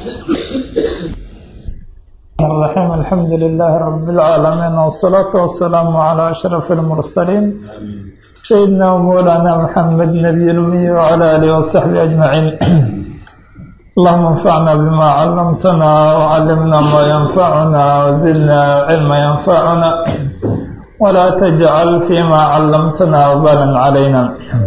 الرحيم الحمد لله رب العالمين والصلاة والسلام على أشرف المرسلين سيدنا ومولانا محمد نبي الأمي وعلى آله وصحبه أجمعين اللهم انفعنا بما علمتنا وعلمنا ما ينفعنا وزدنا علما ينفعنا ولا تجعل فيما علمتنا وبالا علينا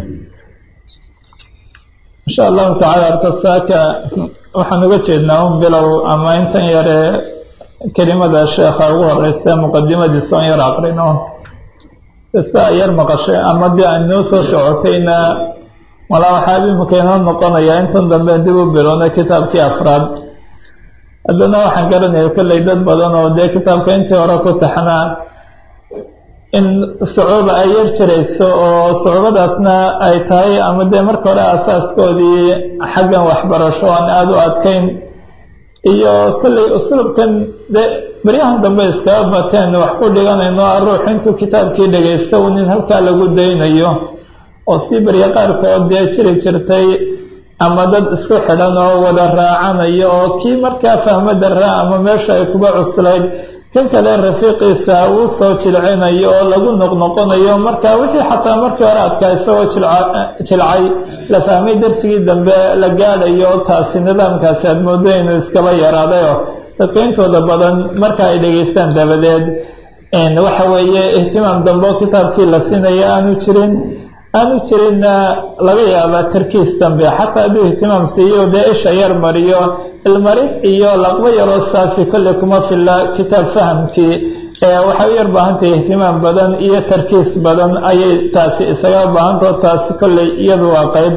إن شاء الله تعالى arkasaaka waxaan uga jeednaa un bilow ama intan yare kelimada sheekha ugu horeysa muqadimadiisa on yar aqrino saa yar maqashay ama dee aan noo soo socotayna malaa waxaaba imika inoo noqonayaa intan dambe dib u bilowna kitaabkii afraad haddana waxaan garanaya kolley dad badan oo dee kitaabka intii hore ku taxnaa in sucuuba ay yar jirayso oo sucuubadaasna ay tahay ama dee marka hore asaaskoodii xaggan waxbarasho aan aada u adkayn iyo kolley usluubkan dee baryahan dambe iskaga bateen wax ku dhiganayno a ruux intuu kitaabkii dhagaysta un in halkaa lagu daynayo oo sii barya qaarkood dee jiri jirtay ama dad isku xidhan oo wada raacanayo oo kii markaa fahmo daraa ama meesha ay kuba cuslayd kan kale rafiiqiisa uu soo jilcinayo oo lagu noqnoqonayo marka wixii xataa markii hore adkaa isagoo jilcay la fahmay darsigii dambe la gaadhayo taasi nidaamkaasi aad moodo inuu iskaba yaraadayo dadka intooda badan marka ay dhegaystaan dabadeed waxa weeye ihtimaam dambe oo kitaabkii la siinaya aanu jirin aanu jirinna laga yaabaa tarkiis dambe xataa hadduu ihtimaam siiyo dee isha yar mariyo ilmarin iyo laqbo yaroo saasi kolley kuma filla kitaab fahamkii waxay u yar baahantahay ihtimaam badan iyo tarkiis badan ayay taasi isaga baahantao taasi kolley iyadu waa qeyb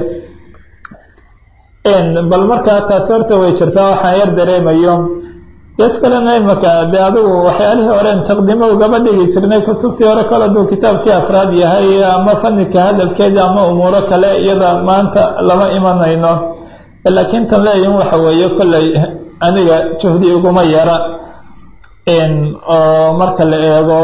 bal markaa taasi horta way jirtaa waxaan yar dareemayo gees kalena imaka dee adigu waxyaalihii horen taqdimo ugaba dhigi jirnay kutubtii hore kole aduu kitaabkii afraad yahay ama fanika hadalkeedii ama umuuro kale iyada maanta lama imanayno laakiin tan leeyihin waxa weeye kolley aniga juhdi uguma yara oo marka la eego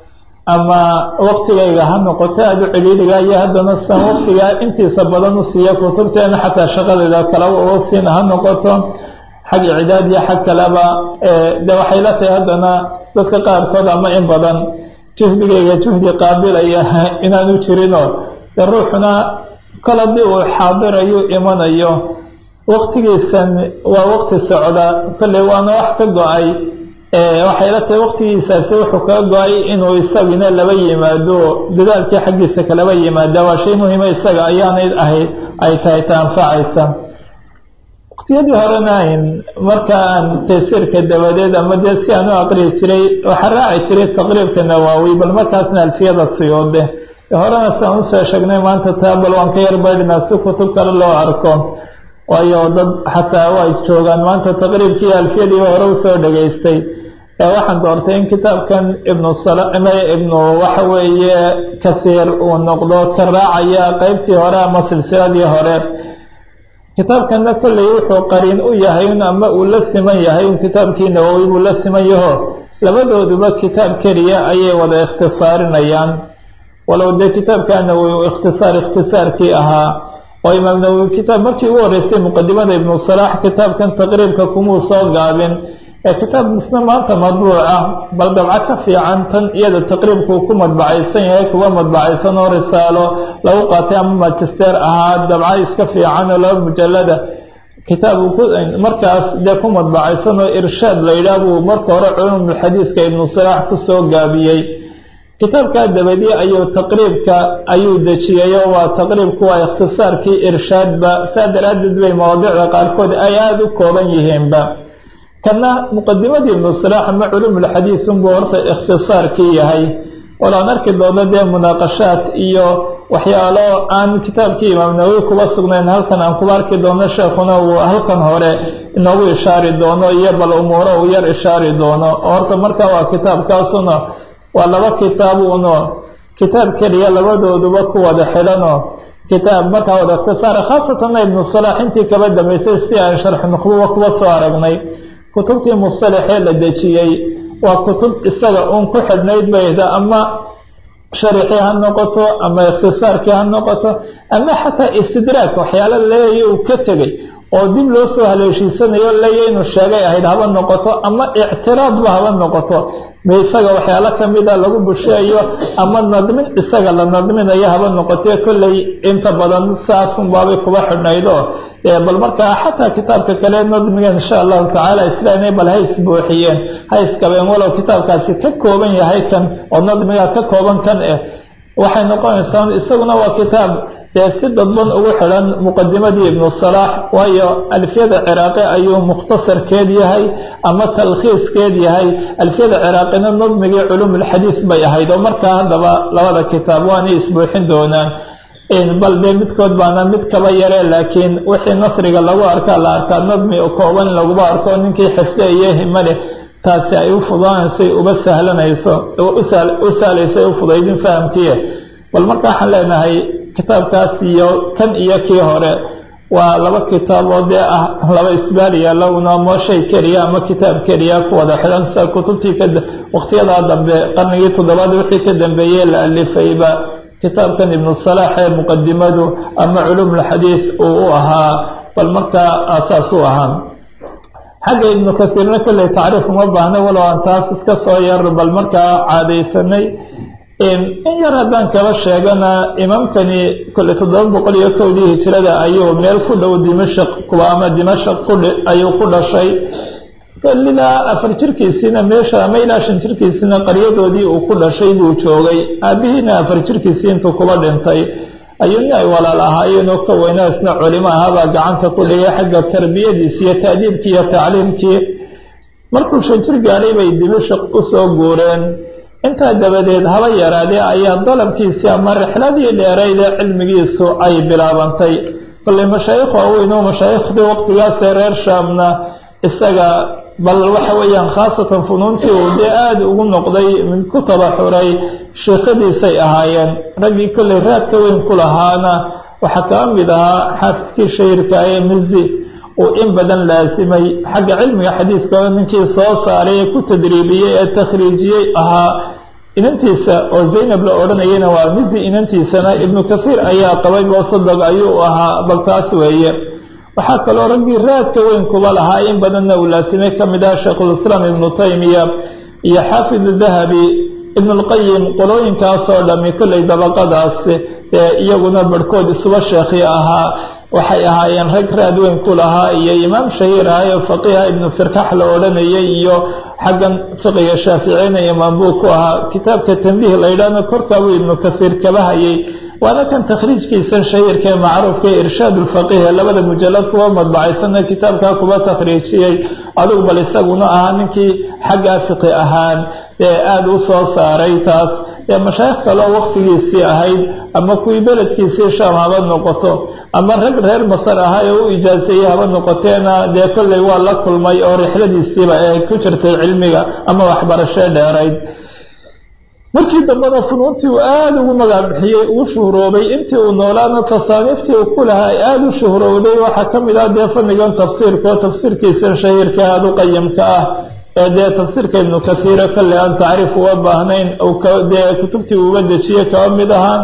ama waqtigayga ha noqoto aada u celiiliga iyo haddana san waqtigaa intiisa badan u siiya kutubteena xataa shaqadeeda kaleba uu siina ha noqoto xag icdaad iyo xag kaleba de waxay la tahay haddana dadka qaarkood ama in badan juhdigayga juhdi qaabilaya inaanu jirinoo de ruuxuna kol haddii uu xaadirayu imanayo waqtigiisan waa waqti socda kolley waana wax ka go-ay waxay la tahay waqtigiisaasi wuxuu kaga go-ay inuu isagina laba yimaado dadaalkii xaggiisa kalaba yimaada waa shay muhiima isaga ayaanay ahayd ay tahay ta anfacaysa waqtiyadii horena markaan taysiirka dabadeed ama dee si aan u aqriyi jiray waxaa raaci jiray taqriibka nawaawi bal markaasna alfiyada siyuude horena siaan usoo sheegnay maanta taa bal waan ka yar baydhinaa si kutub kale loo arko waayo dad xataa way joogaan maanta taqriibkii alfiyadiiba hore usoo dhegaystay waxaan doortay in kitaabkan ibnu ibnu waxa weeye kathiir uu noqdo ka raacaya qeybtii hore ama silsiladii hore kitaabkanna kolley wuxuu qariin u yahay un ama uu la siman yahay un kitaabkii nawowi buu la siman yaho labadooduba kitaab keliya ayay wada ikhtisaarinayaan walow dee kitaabkaa nawowi uu ikhtisaar ikhtisaarkii ahaa oo imaam nawowi kitaab markii ugu horreysay muqadimada ibnu salaax kitaabkan taqriibka kumuu soo gaabin ee kitaab misna maanta madbuuc ah bal dabco ka fiican tan iyada taqriibkuu ku madbacaysan yahay kuwa madbacaysan oo risaalo lagu qaatay ama magister ahaa dabco iska fiican oo laba mujallada kitaab markaas dee ku madbacaysan oo irshaad la yidhaah buu marka hore culumulxadiidka ibnu salaax kusoo gaabiyey kitaabkaa dabadii ayuu taqriibka ayuu dejiyayo waa taqriibku waa ikhtisaarkii irshaadba saa daraaddeed bay mawaadicda qaarkood ay aada u kooban yihiinba kana muqadimadii ibnu salaax ama culumulxadiid unbuu horta ikhtisaarkii yahay walaan arki doono dee munaaqashaad iyo waxyaalo aan kitaabkii imaam nawowi kuba sugnayn halkan aan kuba arki doono sheekhuna uu halkan hore inoogu ishaari doono iyo bal umuuro uu yar ishaari doono oo horta markaa waa kitaabkaasuna waa laba kitaab uno kitaab keliya labadooduba ku wada xidhanoo kitaab markaa wada ikhtisaara khaasatanna ibnu salaax intii kaba dambaysay si aan sharxi nuqbuba kuba soo aragnay kutubtii musalaxee la dejiyey waa kutub isaga uun ku xidhnayd bayda ama sharixii ha noqoto ama ikhtisaarkii ha noqoto ama xataa istidraag waxyaala leeya uu ka tegay oo dib loo soo haleeshiisanayo leeya inuu sheegay ahayd haba noqoto ama ictiraadba haba noqoto ma isaga waxyaalo kamida lagu busheeyo ama nadmin isaga la nadminayo haba noqotee kolley inta badan saasunbaabay kuba xidhnaydo bal markaa xataa kitaabka kale nadmigan insha allahu tacaala islaamay bal ha isbuuxiyeen ha iskabeen walow kitaabkaasi ka kooban yahay kan oo nadmiga ka kooban kan eh waxay noqonaysaa isaguna waa kitaab dee si dadban ugu xidhan muqadimadii ibnu salaax waayo alfiyada ciraaqi ayuu mukhtasarkeed yahay ama talkhiiskeed yahay alfiyada ciraaqina nadmigii culuumulxadiid bay ahayd oo markaa haddaba labada kitaab waanay isbuuxin doonaan bal dee midkood baana mid kaba yaree laakiin wixii nasriga lagu arkaa la arkaa nadmi kooban laguba arko ninkii xifde iyo himale taasi ay u fudaanaysay uba sahlanayso u sahlayso u fudaydin fahamkiie bal marka waxaan leenahay kitaabkaas iyo kan iyo kii hore waa laba kitaaboo dee ah laba isbaaliya laguna moo shay keliya ama kitaab keliya ku wada xidhan sida kutubtii waqtiyadaa dambe qarnigii toddobaad wixii ka dambeeyey la alifayba kitaabkan ibnu salaax ee muqadimadu ama culumulxadiid uu u ahaa bal markaa aasaas u ahaa xagga ibnu kasiirna kolley tacriif uma baahna walow aan taas iska soo yar bal markaa caadaysanay in yar haddaan kaba sheegana imaamkani kolley toddoba boqol iyo kowdii hijrada ayuu meel ku dhow dimashaq kuwa ama dimashaq ayuu ku dhashay ilaa afar jirkiisiina meesha ama ilaa shan jirkiisiina qaryadoodii uu ku dhashay buu joogay aabihiina afar jirkiisii intuu kuba dhintay ayuu nin ay walaal ahaayeen oo ka weynaa isna culimo ahaabaa gacanta ku dhigay xagga tarbiyadiisi iyo taadiibkii iyo tacliimkii markuu shan jir gaadhay bay dimashaq u soo guureen intaa dabadeed haba yaraadee ayaa dalabkiisii ama rixladii dheerayd ee cilmigiisu ay bilaabantay kolley mashaayikh waaweyn oo mashaayikhdii waqtigaasee reer shaamna isaga bal waxa weeyaan khaasatan funuuntii uu dee aada ugu noqday mid ku tabaxuray sheekhadiisay ahaayeen raggii kolley raadka weyn ku lahaana waxaa kaa mid ahaa xaafidkii shahirka ee mizi uu in badan laasimay xagga cilmiga xadiidka ninkii soo saaray ee ku tadriibiyey ee takhriijiyey ahaa inantiisa oo zaynab la odhanayana waa mizi inantiisana ibnu kathiir ayaa qabay boosadog ayuu ahaa balkaas weeye waxaa kaloo raggii raadka weyn kuba lahaa in badanna uu laasimay ka mid ah sheikhulislaam ibnu taymiya iyo xaafid dahabi ibnulqayim qolooyinkaasoo dhami kolley dabaqadaas ee iyaguna barhkood isuba sheekhi ahaa waxay ahaayeen rag raad weyn ku lahaa iyo imaam shahiir ahayo faqiiha ibnu firkax la odhanayay iyo xaggan fiqiga shaaficiyna imaam buu ku ahaa kitaabka tambiih la yidhaahna korkaabuu ibnu kasiir kaba hayay waana kan takhriijkiisan shahiirka ee macruufka ee irshaad ulfaqiih ee labada mujalad kuwa madbacaysana kitaabkaa kuba takhriijiyey adugu bal isaguna ahaa ninkii xaggaa fiqi ahaan ee aada u soo saaray taas ee mashaayikh kaloo waqtigiisii ahayd ama kuwii beledkiisii shaam haba noqoto ama rag reer masar ahaa ee u ijaaseeyey haba noqoteena dee kolley waa la kulmay oo rixladiisiiba ee ku jirtay cilmiga ama waxbarashee dheerayd markii dambena funuuntii uu aada ugu magaabixiyey uu shuhroobay intii uu noolaana tasaaniiftii uu ku lahaa aada u shuhrowday waxaa ka mid ah dee fannigan tafsiirka oo tafsiirkiisa shahiirka aada u qayimka ah ee dee tafsiirka ibnu kathiira kolley aan tacriif uga baahnayn dee kutubtii uuga dejiye kaba mid ahaan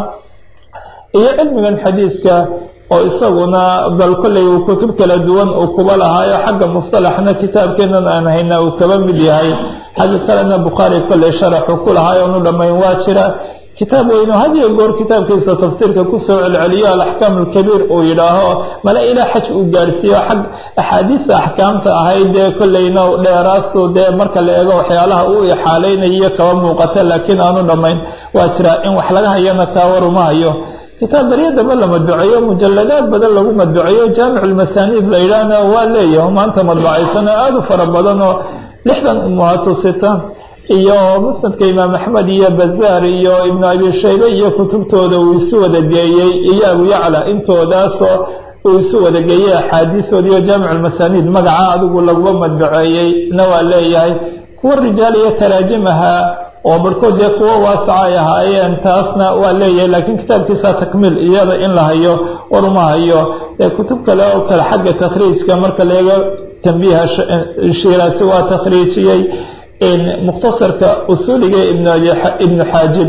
iyo cilmigan xadiidka oo isaguna bal kolley uu kutub kala duwan uu kuba lahaayo xagga mustalaxna kitaabkeenan aan hayna uu kaba mid yahay xagga kalena bukhaari kolley sharaxuu ku lahaayo onu dhammayn waa jira kitaab weyno had iyo goor kitaabkiisa tafsiirka kusoo celceliyo alaxkaam alkabiir uu yidhaaho male ilaa xaj uu gaadhsiiyo xag axaadiista axkaamta ahayd dee kolleyna dheeraasu dee marka la eego waxyaalaha uu ixaalaynayo kaba muuqata laakiin aanu dhammayn waa jira in wax laga hayana kaa waruma hayo kitaab baryadaba la madbuceeyo mujaladaad badan lagu madbuceeyo jaamiculmasaaniid la yidhaahna waa leeyahay maanta madbacaysano aada u fara badan oo lixdan umuhatusita iyo musnadka imaam axmed iyo bazaar iyo ibnu abi shaybe iyo kutubtooda uu isu wada geeyey iyo abu yacla intoodaasoo uu isu wada geeyey axaadiisoodi iyo jaamiculmasaaniid magaca adigu laguba madbuceeyey na waa leeyahay kuwa rijaal iyo taraajimaha oo barhkood dee kuwo waasaca ay ahaayeen taasna waa leeyahay laakiin kitaabkiisa takmiil iyada in la hayo waruma hayo ee kutub kale oo kale xagga takhriijka marka laega tambiiha shiiraasi waa takhriijiyey mukhtasarka usuuliga ibnu xaajib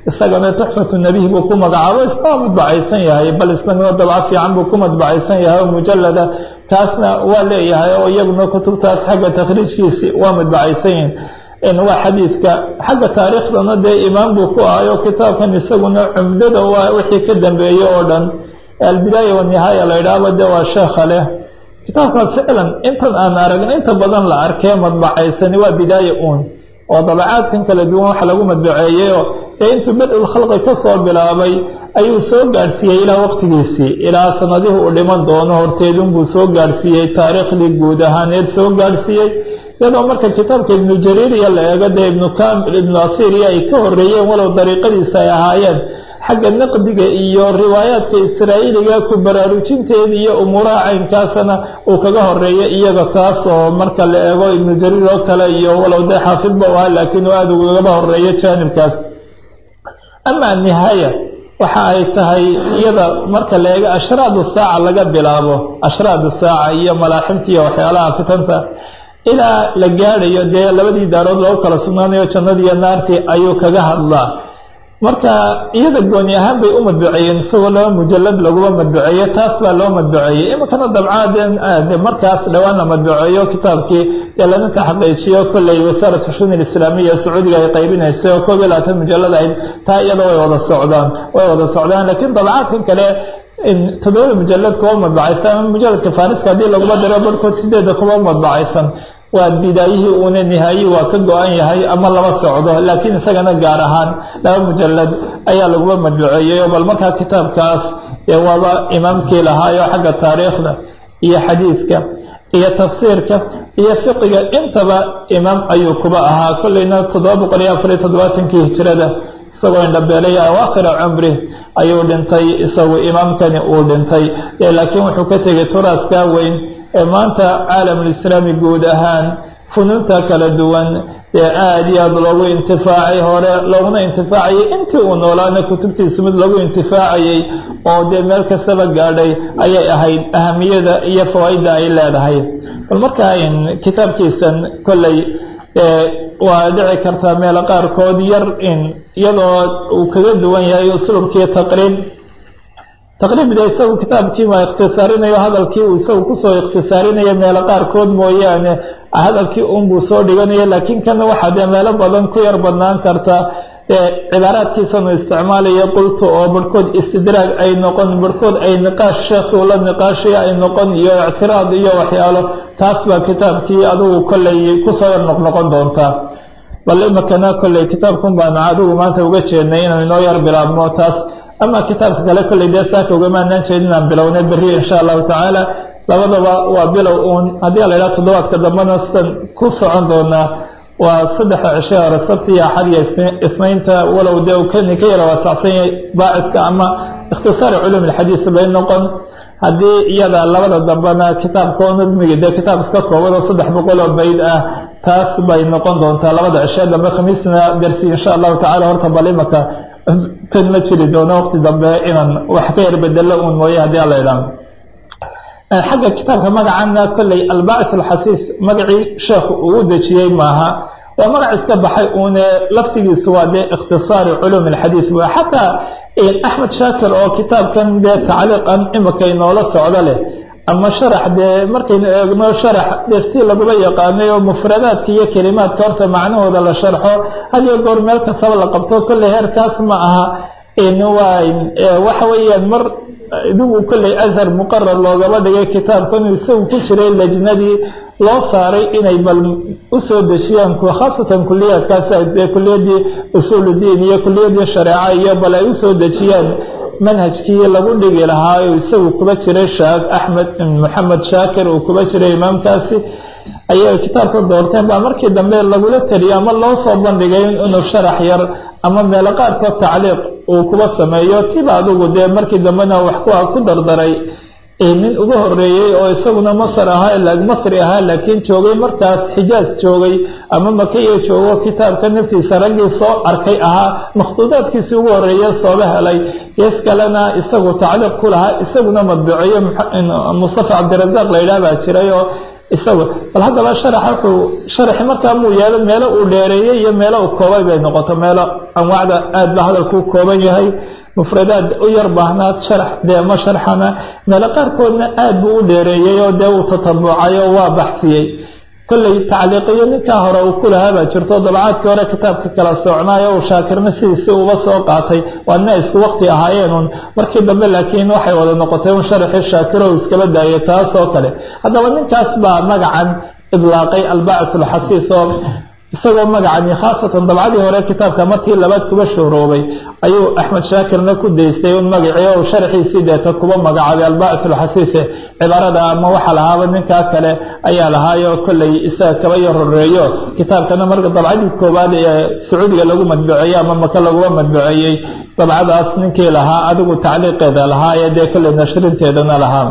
isagana tuxfatu nabihi buu ku magacaabo isna waa madbacaysan yahay bal islamino dabca fiican buu ku madbacaysan yahay oo mujalada kaasna waa leeyahay oo iyaguna kutubtaas xagga takhriijkiisi waa madbacaysan yihin waa xadiidka xagga taariikhdana dee imaam buu ku ahayo kitaabkan isaguna cumdada waa wixii ka dambeeye oo dhan albidaaya wanihaaya la yidhaahba de waa sheekha leh kitaabka ficlan intan aan aragn inta badan la arkee madbacaysani waa bidaaya uun oo dabacaadkan kala duwan waxa lagu madbaceeyeyo dee intuu bad-ul khalqi ka soo bilaabay ayuu soo gaadhsiiyey ilaa waqtigiisii ilaa sanadihii uu dhiman doono horteedunbuu soo gaadhsiiyey taariikhdii guud ahaaneed soo gaadhsiiyey iyadoo marka kitaabka ibnu jariiriya la eego dee ibnu kamil ibnu athiriya ay ka horeeyeen walow dariiqadiisa ay ahaayeen xagga naqdiga iyo riwaayaadka israa'iiliga ku baraarujinteeda iyo umuuraha caynkaasana uu kaga horeeya iyaga taas oo marka la eego ibnu jariir oo kale iyo walow dee xaafidba u ah laakiin uu aada ugagaba horeeyo jaanibkaas amaa nihaaya waxa ay tahay iyada marka la eego ashraadu saaca laga bilaabo ashraadu saaca iyo malaaximta iyo waxyaalaha fitanta ilaa la gaadhayo dee labadii daarood lagu kala sugnaanayo jannadiiyo naartii ayuu kaga hadlaa marka iyada gooni ahaan bay u madbuceeyeen isagoo laba mujalad laguma madbuceeye taas baa loo madbuceeyey iminkana dabcaadeen markaas dhowaan la madbuceeyo kitaabkii dee lana taxaqiijiyo kolley wasaaratu shun ilislaamiya ee sacuudiga ay qaybinaysay oo koob iyo labaatan mujalad ahayd taa iyada way wada socdaan way wada socdaan laakiin dabcaadkan kale toddobada mujalad kuwa madbacaysan ama mujaladka faariska haddii laguma diro barhkood sideeda kuwa madbacaysan waa bidaayihii uuna nihaayi waa ka go-an yahay ama lama socdo laakiin isagana gaar ahaan laba mujalad ayaa laguma madbuceeyeyo bal markaa kitaabkaas ee waaba imaamkii lahaayo xagga taariikhda iyo xadiidka iyo tafsiirka iyo fiqiga intaba imaam ayuu kuba ahaa kolleyna toddoba boqol iyo afariyo toddobaatankii hijrada isagoo indhabeelay awaakhira cumri ayuu dhintay isagu imaamkani uu dhintay laakiin wuxuu ka tegay turaadkaa weyn ee maanta caalamulislaami guud ahaan funuunta kala duwan dee aada iyo aada loogu intifaacay hore looguna intifaacayay intii uu noolaana kutubtiisu mid lagu intifaacayay oo dee meel kastaba gaadhay ayay ahayd ahamiyada iyo fawaaidda ay leedahay bal markaa kitaabkiisan kolley waa dhici kartaa meelo qaarkood yar in iyadoo uu kaga duwan yahay usluubkii taqriib taqriibda isagu kitaabkii waa ikhtisaarinayo hadalkii uu isagu kusoo ikhtisaarinayo meelo qaarkood mooyaane hadalkii unbuu soo dhiganayo laakiin kana waxaa dee meelo badan ku yar badnaan karta cibaaraadkiisanu isticmaalayo qultu oo barhkood istidraag ay noqon barhkood ay niqaash sheekhu la niqaashaya ay noqon iyo ictiraad iyo waxyaalo taas baa kitaabkii adigu kolley kusoo yar noqnoqon doontaa bal imakana kolley kitaabkun baanu adigu maanta uga jeednay inaan inoo yar bilaabno taas ama kitaabka kale kolley dee saaka ugamaanaan jeedin aan bilownay berri insha allahu tacaala labadaba waa bilow uun haddii la yidhaha toddobaadka dambena sidan ku socon doonaa waa saddexa cishe hore sabti iyo axad iyo isnaynta walow dee uu kani ka yara waasacsan yahay baacidka ama ikhtisaari culuum ilxadiid bay noqon haddii iyada labada dambena kitaabkao nadmiga dee kitaab iska kooban oo saddex boqol oo bayd ah taas bay noqon doontaa labada cishe dambe khamiisna dersi insha allahu tacala horta bal imaka tan ma jiri doono waqti dambe inaan wax ka yar bedelo uun mooye haddii ala idhaahdo xagga kitaabka magacana kolley albaacis alxasiis magacii sheekhu uu dejiyey maaha waa magac iska baxay uune laftigiisu waa dee ikhtisaari culuum alxadiid wa xataa axmed shaakir oo kitaabkan dee tacliiqan imika inoola socdo leh ama sharax dee markaynu eegno sharax dee si laguma yaqaanay oo mufradaadka iyo kelimaadka horta macnahooda la sharxo hadiyo goor meel kastaba la qabto kolley heerkaas ma aha waxa weeyaan mar idigu kolley ashar muqarar loogaba dhigay kitaabkan isagu ku jiray lajnadii loo saaray inay bal usoo dejiyaan khaasatan kuliyaadkaas dee kuliyadii usuuludiin iyo kuliyadii shareeca iyo bal ay usoo dejiyaan manhajkii lagu dhigi lahaa oo isagu kuba jiray shaak axmed maxamed shaakir uu kuba jiray imaamkaasi ayay kitaabka doorteen baa markii dambe lagula teliyo ama loo soo bandhigay inuu sharax yar ama meelo qaarkood tacliiq uu kuba sameeyo tiba adugu dee markii dambena wax ku ku dardaray nin uga horeeyey oo isaguna masr ahaa masri ahaa laakiin joogay markaas xijaaz joogay ama makiya joogo kitaabka naftiisa raggii soo arkay ahaa makhduudaadkiisii ugu horeeya sooba helay gees kalena isagu tacliiq ku lahaa isaguna madbuceeyo mustafa cabdirazaaq la yidhaah baa jiray oo isagu bal haddaba sharaxa wuxuu sharaxi markaa muu yeelo meelo uu dheereeyey iyo meelo uu koobay bay noqoto meelo anwaacda aad ba hadalkuu kooban yahay mufradaad u yar baahnaad sharax dee ma sharxana meelo qaarkoodna aad buu u dheereeyey oo dee uu tatabucay oo waa baxsiyey kolley tacliiqiyo ninkaa hore uu ku lahaa baa jirto dabacaadkii hore kitaabka kala soocnaayo uu shaakirna sidiisi uba soo qaatay waa ina isku waqti ahaayeenun markii dambe laakiin waxay wada noqotay un sharaxii shaakiro uu iskaba daayay taas oo kale haddaba ninkaas baa magacan idlaaqay albacth alxasiis oo isagoo magacani khaasatan dabcadii hore kitaabka markii labaad kuba shooroobay ayuu axmed shaakirna ku daystay un magacii oo sharaxiisii deeta kuba magacaabay albacth alxasiise cibaarada ama waxa lahaaba ninkaa kale ayaa lahaayo kolley isaga kaba yar horeeyo kitaabkana marka dabcadii koowaad ee sacuudiga lagu madbuceeyey ama maka laguma madbuceeyey dabcadaas ninkii lahaa adigu tacliiqeeda lahaa ee dee kolley nashrinteedana lahaa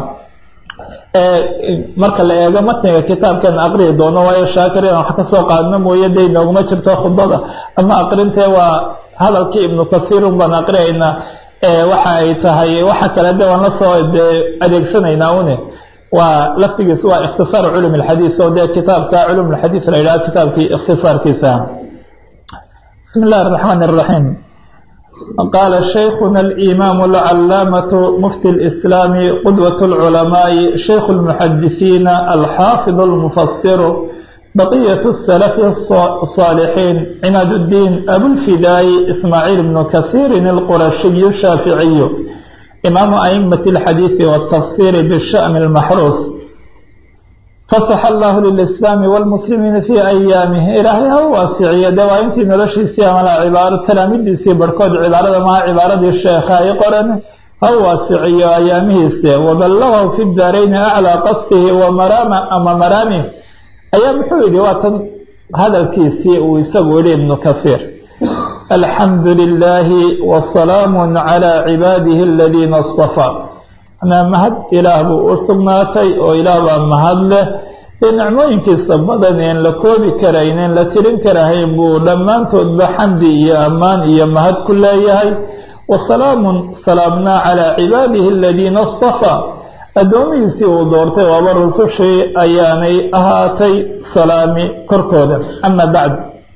marka la eego matniga kitaabkan aqriyi doono waayo shaakir inaan wax kasoo qaadno mooye day nooguma jirto khudbada ama aqrintee waa hadalkii ibnu kasiirun baan aqriyaynaa waxa ay tahay waxa kale de waan lasoo adeegsanaynaa une waa laftigiis waa ikhtisaar culum alxadiis oo dee kitaabka culum alxadiis la yidhaha kitaabkii ikhtisaarkiisa bismi illahi araxmaan araxiim qaala shaykhuna alimaam alcalaamatu mufti lislaami qudwat lculamaai shaykhu lmuxadisiina alxaafid almufasiru baqiyat salafi الصaalixiin cimaad اddiin abulfidaayi ismaaciil bnu kasiirin alqurashiyu shaaficiyu imaamu aimati اlxadiidi wاtafsiri bisha'ni اlmaxruus fasaxa allahu lilislaami wاlmuslimiina fii ayaamih ilaahay ha u waasiciyo dee waa intii noloshiisii amala cibaaro talaamidiisii barhkood cibaarada maha cibaaradii sheekha ay qoran ha u waasiciyo ayaamihiise waballagahu fi daarayni aclaa qasdihi wamaraama ama maraamih ayaa muxuu yidhi waa tan hadalkiisii uu isagu yihi ibnu kasiir alxamdu lilaahi wasalaamu calaa cibaadihi aladiina istafaa manaa mahad ilaah buu u sugnaatay oo ilaah baa mahad leh dee nicmooyinkiisa badan een la koobi karayn een la tirin karahayn buu dhammaantoodba xamdi iyo ammaan iyo mahad ku leeyahay wasalaamun salaamnaa calaa cibaadihi aladiina istafaa addoomihiisii uu doortay waaba rusushii ayaanay ahaatay salaami korkooda ama bacd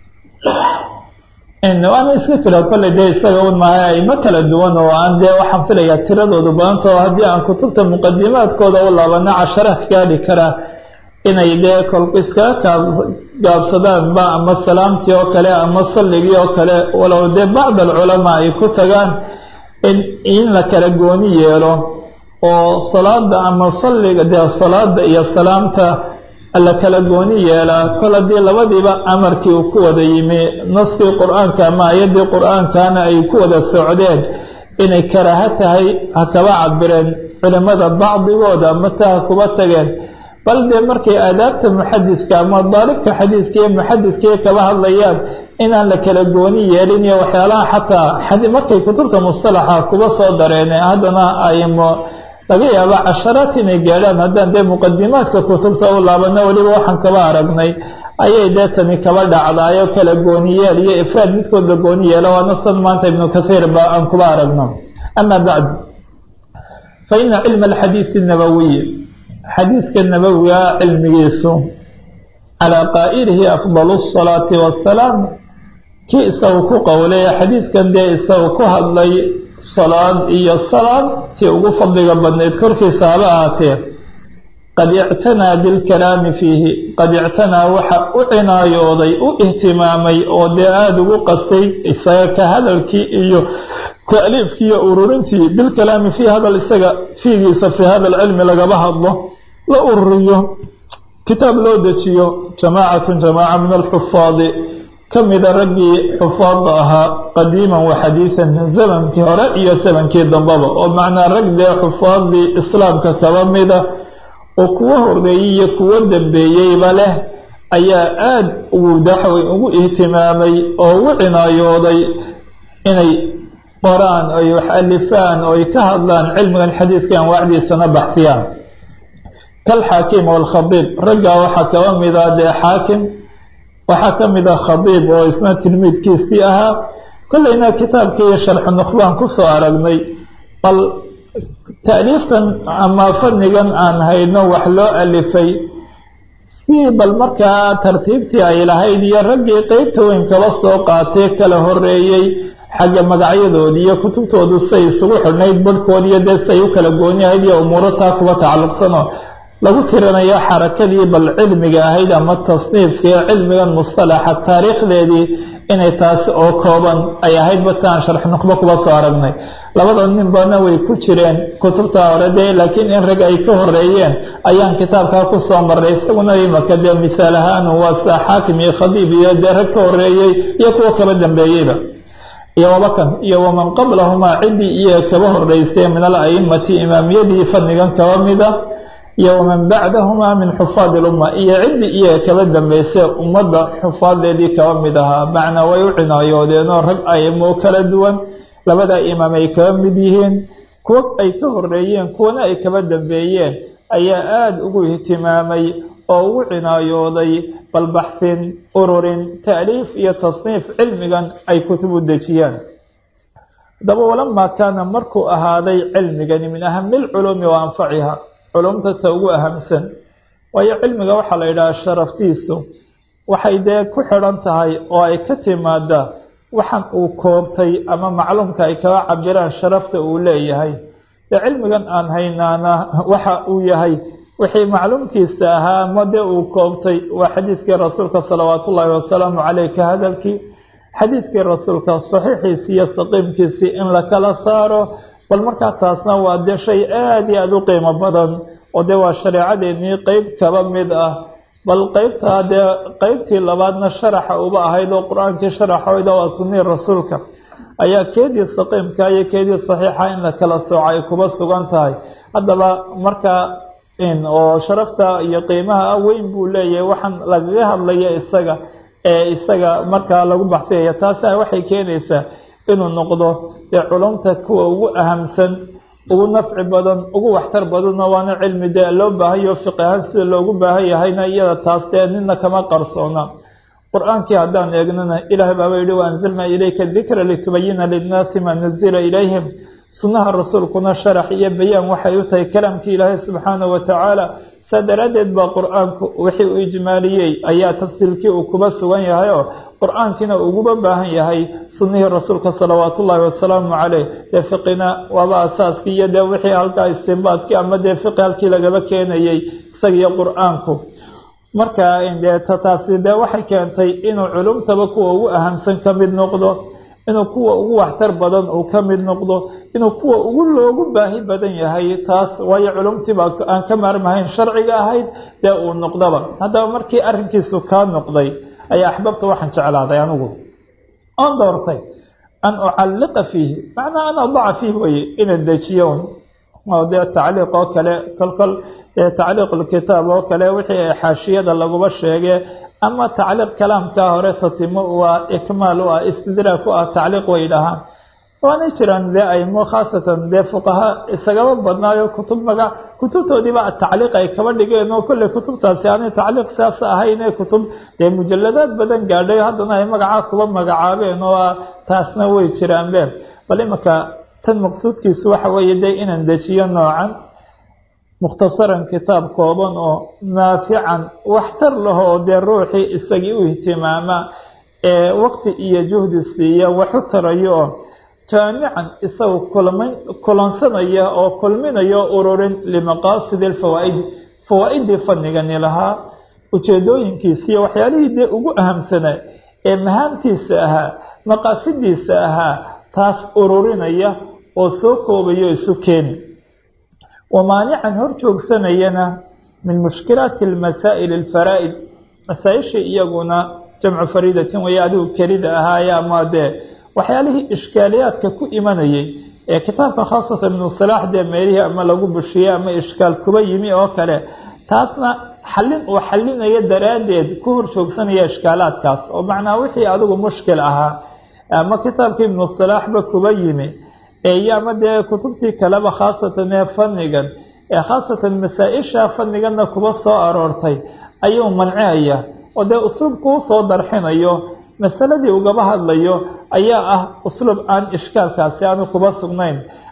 waana iska jira kolley dee isaga un maaha aymo kala duwan oo aan dee waxaan filayaa tiradoodu badantao haddii aan kutubta muqadimaadkooda u laabana casharaad gaadhi karaa inay dee kolku iskaga gaabsadaan ba ama salaamtii oo kale ama salligii oo kale walow dee bacd alculamaa ay ku tagaan in la kala gooni yeelo oo salaada ama salliga dee salaada iyo salaamta la kala gooni yeelaa kol haddii labadiiba amarkii uu ku wada yimi naskii qur-aanka ama ayaddii qur-aankana ay ku wada socdeen inay karaaho tahay ha kaba cabireen culimmada bacdigooda mata ha kuba tageen bal dee markay aadaabta muxadidka ama daalibka xadiidka iyo muxadidkii kaba hadlayaan inaan la kala gooni yeelin iyo waxyaalaha xataa markay kutubta mustalaxa kuba soo dareen haddana aymo laga yaaba casharaad inay gaadhaan haddaan dee muqadimaadka kutubta u laabano weliba waxaan kaba aragnay ayay dee tani kaba dhacdaayo kala gooniyeel iyo ifraad midkood la gooni yeelo waana san maanta ibnu kasiir ba aan kuba aragno ama bacd fa ina cilma alxadiidi nabawiy xadiidka nabowiga cilmigiisu calaa qaa'ilihi afdalu asalaati wassalaam kii isagu ku qowlay xadiidkan dee isagu ku hadlay salaad iyo salaam tii ugu fadliga badnayd korkiisa haba ahaatee qad ictanaa bilkalaami fiihi qad ictanaa waxa u cinaayooday u ihtimaamay oo dee aada ugu qastay isaga ka hadalkii iyo ta'liifkii iyo ururintii bilkalaami fiihi hadal isaga fiigiisa fii hada alcilmi lagaba hadlo la ururiyo kitaab loo dejiyo jamaacatun jamaaca min alxufaadi ka mida raggii xufaadda ahaa qadiiman wa xadiidan zamankii hore iyo zamankii dambaba oo macnaa rag dee xufaaddii islaamka kaba mida oo kuwo horeeyey iyo kuwo dambeeyeyba leh ayaa aada ugu daxway ugu ihtimaamay oo ugu cinaayooday inay qoraan oy wax alifaan ooy ka hadlaan cilmigan xadiidka anwaacdiisana baxsiyaan kalxaakim waalkhadiib raggaa waxaa kaba mida dee xaakim waxaa ka mid ah khadiib oo isna tilmiidkiisii ahaa kollayna kitaabkii sharxu nukhbaan kusoo aragnay bal ta'liiftan ama fadnigan aan hayno wax loo alifay si bal markaa tartiibtii ay lahayd iyo raggii qeybta weyn kaba soo qaatee kala horeeyey xagga magacyadoodii iyo kutubtoodu say isugu xidhnayd barhkood iyo dee say u kala gooniyahayd iyo umuuro taa kuwa tacalluqsanoo lagu tirinayo xarakadii bal cilmiga ahayd ama tasniifkii cilmigan mustalaxa taariikhdeedii inay taasi oo kooban ay ahayd bataan sharx nuqbo kuba soo aragnay labada ninbana way ku jireen kutubta hore dee laakiin in rag ay ka horeeyeen ayaan kitaabkaa ku soo marray isaguna imaka dee mithaal ahaan waa sa xaakim iyo khadiib iyo dee rag ka horeeyey iyo kuwa kaba dambeeyeyba iyo wabakan iyo waman qablahumaa ciddii iyo kaba horeysay min al aimati imaamiyadii fadnigan kaba mida iyo waman bacdahumaa min xufaad ilumma iyo ciddii iyo kaba dambeysay ummadda xufaadeedii kaba mid ahaa macnaa way u cinaayoodeenoo rag aimo kala duwan labada imaam ay kaba mid yihiin kuwa ay ka horeeyeen kuwana ay kaba dambeeyeen ayaa aada ugu ihtimaamay oo ugu cinaayooday balbaxsin ururin ta'liif iyo tasniif cilmigan ay kutub u dejiyaan haddaba walamaa kaana markuu ahaaday cilmigani min ahami lculuumi wa anfaciha culumta ta ugu ahamsan waayo cilmiga waxaa la yidhaha sharaftiisu waxay dee ku xidhan tahay oo ay ka timaadaa waxaan uu koobtay ama macluumka ay kaba cabiraan sharafta uu leeyahay dee cilmigan aan haynaana waxa uu yahay wixii macluumkiisa ahaa ma dee uu koobtay waa xadiidkii rasuulka salawaatu ullaahi wasalaamu caleyh ka hadalkii xadiidkii rasuulka saxiixiisii iyo saqiimkiisii in la kala saaro bal markaa taasna waa dee shay aada iyo aada u qiimo badan oo dee waa shareecadeennii qeyb kaba mid ah bal qeybtaa dee qeybtii labaadna sharaxa uba ahayd oo qur-aankii sharaxooda waa sunnii rasuulka ayaa keedii saqiimka iyo keedii saxiixa in la kala sooco ay kuba sugan tahay haddaba markaa oo sharafta iyo qiimaha weyn buu leeyahay waxaan lagaga hadlaya isaga ee isaga markaa lagu baxsiyaya taasa waxay keenaysaa inuu noqdo dee culumta kuwa ugu ahamsan ugu nafci badan ugu waxtar badanna waana cilmi dee loo baahayo fiqi ahaan sida loogu baahan yahayna iyada taas dee nina kama qarsoona qur-aankii haddaan eegnana ilaahay baaba yihi wa anzalnaa ilayka dikra litubayina linnaasi maa nazila ilayhim sunnaha rasuulkuna sharax iyo bayaan waxay u tahay kalaamkii ilaahay subxaanahu watacaala saa daraaddeed baa qur-aanku wixii uu ijmaaliyey ayaa tafsiilkii uu kuba sugan yahay oo qur-aankiina uguba baahan yahay sunnihii rasuulka salawaatu ullaahi wasalaamu caleyh dee fiqina waaba asaaskii iyo dee wixii halkaa istinbaadkii ama dee fiqi halkii lagaba keenayey isagiyo qur-aanku marka dee taasi dee waxay keentay inuu culumtaba kuwa ugu ahamsan ka mid noqdo inuu kuwa ugu waxtar badan uu ka mid noqdo inuu kuwa ugu loogu baahi badan yahay taas waayo culumtiiba aan ka maarmahayn sharciga ahayd dee uu noqdaba haddaba markii arrinkiisu kaa noqday ayaa axbabta waxaan jeclaaday anigu oon doortay an ucalliqa fiihi macnaa an adaca fiihi weye inaan dejiyo oo dee tacliiq oo kale kolkol tacliiqulkitaab oo kale wixii xaashiyada laguba sheege ama tacliiq kalaamkaa hore tatimo u ah ikmaal u ah istidraag u ah tacliiq way dhahaan waanay jiraan dee aimo khaasatan dee fuqaha isagaba badnaayo kutub maga kutubtoodiiba tacliiq ay kaba dhigeen oo kolley kutubtaasi aanay tacliiq siaas ahayn ee kutub dee mujaladaad badan gaadhay haddana ay magacaa kuba magacaabeen oo taasna way jiraanbe bal imanka tan maqsuudkiisu waxa weeye dee inaan dejiyo noocan mukhtasaran kitaab kooban oo naafican waxtar laho oo dee ruuxii isagii u ihtimaama ee waqti iyo juhdi siiya waxu tarayo oo jaamican isaga kulmin kulansanaya oo kulminayo ururin limaqaasidi alfawaa'idi fawaa-idii fadnigani lahaa ujeedooyinkiisa iyo waxyaalihii dee ugu ahamsanaa ee mahaamtiisa ahaa maqaasidiisa ahaa taas ururinaya oo soo koobayo isu keeni wamaanican hor joogsanayana min mushkilaati almasaa'il alfaraa'id masaa-isha iyaguna jamcu fariidatin waya adigu kelida ahaaye ama dee waxyaalihii ishkaaliyaadka ku imanayay ee kitaabka khaasatan ibnu salaax dee meelihii ama lagu bushiyey ama ishkaal kuba yimi oo kale taasna xallin uu xallinayo daraaddeed ku hor joogsanaya ishkaalaadkaas oo macnaa wixii adigu mushkil ahaa ama kitaabkii ibnu salaaxba kuba yimi iyo ama dee kutubtii kaleba khaasatan ee fadnigan ee khaasatan masaa-isha fadniganna kuba soo aroortay ayuu mancihaya oo dee usluubku usoo darxinayo masaladii ugaba hadlayo ayaa ah usluub aan ishkaalkaasi aanu kuba sugnayn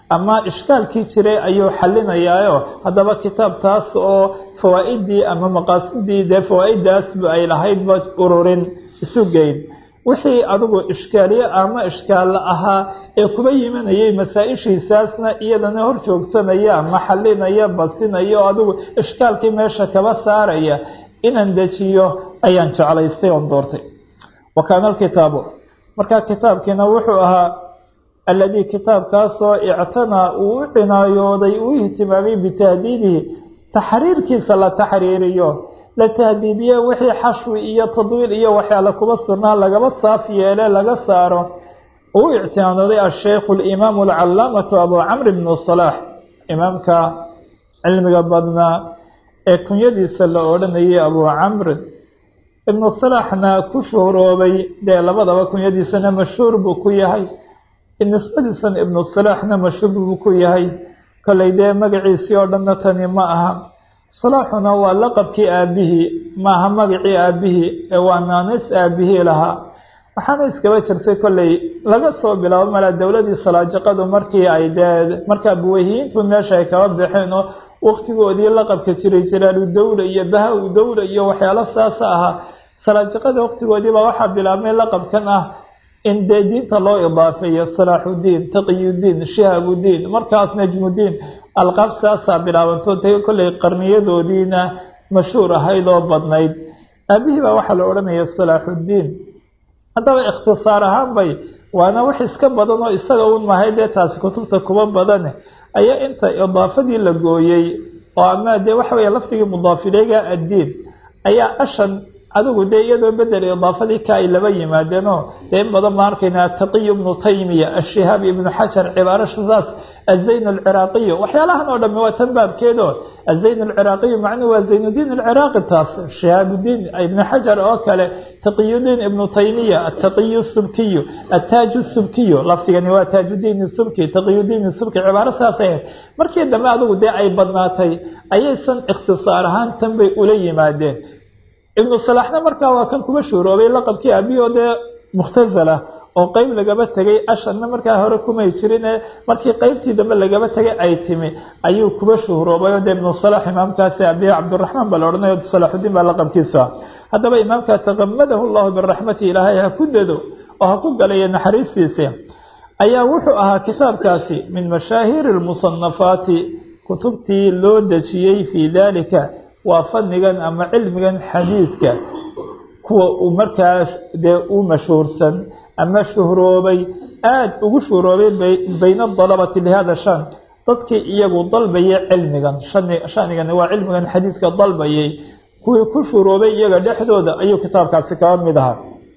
ama ishkaalkii jiray ayuu xalinayaayo haddaba kitaab taas oo fawaa-idii ama maqaasidii dee fawaa-idaasba ay lahaydba ururin isu geyn wixii adigu ishkaaliye ama ishkaalla ahaa ee kuba yimanayay masaa-ishiisaasna iyadana hor joogsanaya ama xalinaya basinaya oo adigu ishkaalkii meesha kaba saaraya inaan dejiyo ayaan jeclaystay oon doortay wa kaana alkitaabu markaa kitaabkiina wuxuu ahaa alladii kitaabkaasoo ictanaa uu u cinaayooday uu ihtimaamay bitahdiibihi taxriirkiisa la taxriiriyo la tahdiibiye wixii xashwi iyo tadwiil iyo waxyaala kuba sugnaa lagaba saaf yeele laga saaro uu ictinaadooday asheikhu alimaamu alcalaamatu abu camr bnu salaax imaamka cilmiga badnaa ee kunyadiisa la odhanayay abu camrin ibnu salaaxna ku shuhroobay dee labadaba kunyadiisana mashhuur buu ku yahay nisbadiisan ibnu salaaxna mashhuur buu ku yahay kollay dee magaciisii oo dhanna tani ma aha salaaxuna waa laqabkii aabihii maaha magacii aabihii ee waa naanis aabihii lahaa waxaana iskaba jirtay kollay laga soo bilaabo malaa dowladii salaajiqadu markii ay dee markaa buweyhiyiintu meesha ay kaba baxeen oo waqtigoodii laqabka jiray jiraalu dawla iyo baha-u dawla iyo waxyaalo saasa ahaa salaajiqada waqtigoodiibaa waxaa bilaabmay laqabkan ah in dee diinta loo idaafeeyo salaaxudiin taqiyudiin shihaabudiin markaas najmudiin alqaab saasaa bilaabanto ta kollay qarniyadoodiina mashhuur ahayd oo badnayd aabihii baa waxaa la odhanaya salaaxudiin haddaba ikhtisaar ahaan bay waana wax iska badan oo isaga un mahay dee taasi kutubta kuba badane ayaa inta idaafadii la gooyey oo ama dee waxa weeye lafdigii mudaafileega addiin ayaa ashan adigu dee iyadoo bedel idaafadii ka ay laba yimaadeenoo dee in badan baan arkaynaa ataqiy ibnu taymiya ashihaab ibnu xajar cibaaro shasaas azayn alciraaqiyu waxyaalahan oo dhami waa tan baabkeedo azayn alciraaqiyu macnuhu waa zaynuddiin alciraaqi taas shihaabudiin ibnu xajar oo kale taqiyudiin ibnu taymiya ataqiyu subkiyu ataaju subkiyu lafdigani waa taajudiin subki taqiyudiin subki cibaaro saas ahayd markii dambe adigu dee ay badnaatay ayaysan ikhtisaar ahaan tan bay ula yimaadeen ibnu salaaxna markaa waa kan kuba shuuroobay laqabkii aabihoo dee mukhtasala oo qeyb lagaba tegay ashanna markaa hore kumay jirine markii qeybtii dambe lagaba tegay ay timi ayuu kuba shuhroobay oo dee ibnu salaax imaamkaasi abihi cabdiraxmaan baa la odhanayo salaaxudiin baa laqabkiisa haddaba imaamka taqamadahu llahu biraxmati ilaahay ha ku dado oo ha ku galayo naxariistiisa ayaa wuxuu ahaa kitaabkaasi min mashaahiiri lmusanafaati kutubtii loo dejiyey fii dalika waa fadnigan ama cilmigan xadiidka kuwa uu markaas dee u mashhuursan ama shuhroobay aada ugu shuhroobay bayna dalabati lihada shan dadkii iyagu dalbayay cilmigan shanigani waa cilmigan xadiidka dalbayay kuwii ku shuhroobay iyaga dhexdooda ayuu kitaabkaasi kaba mid ahaa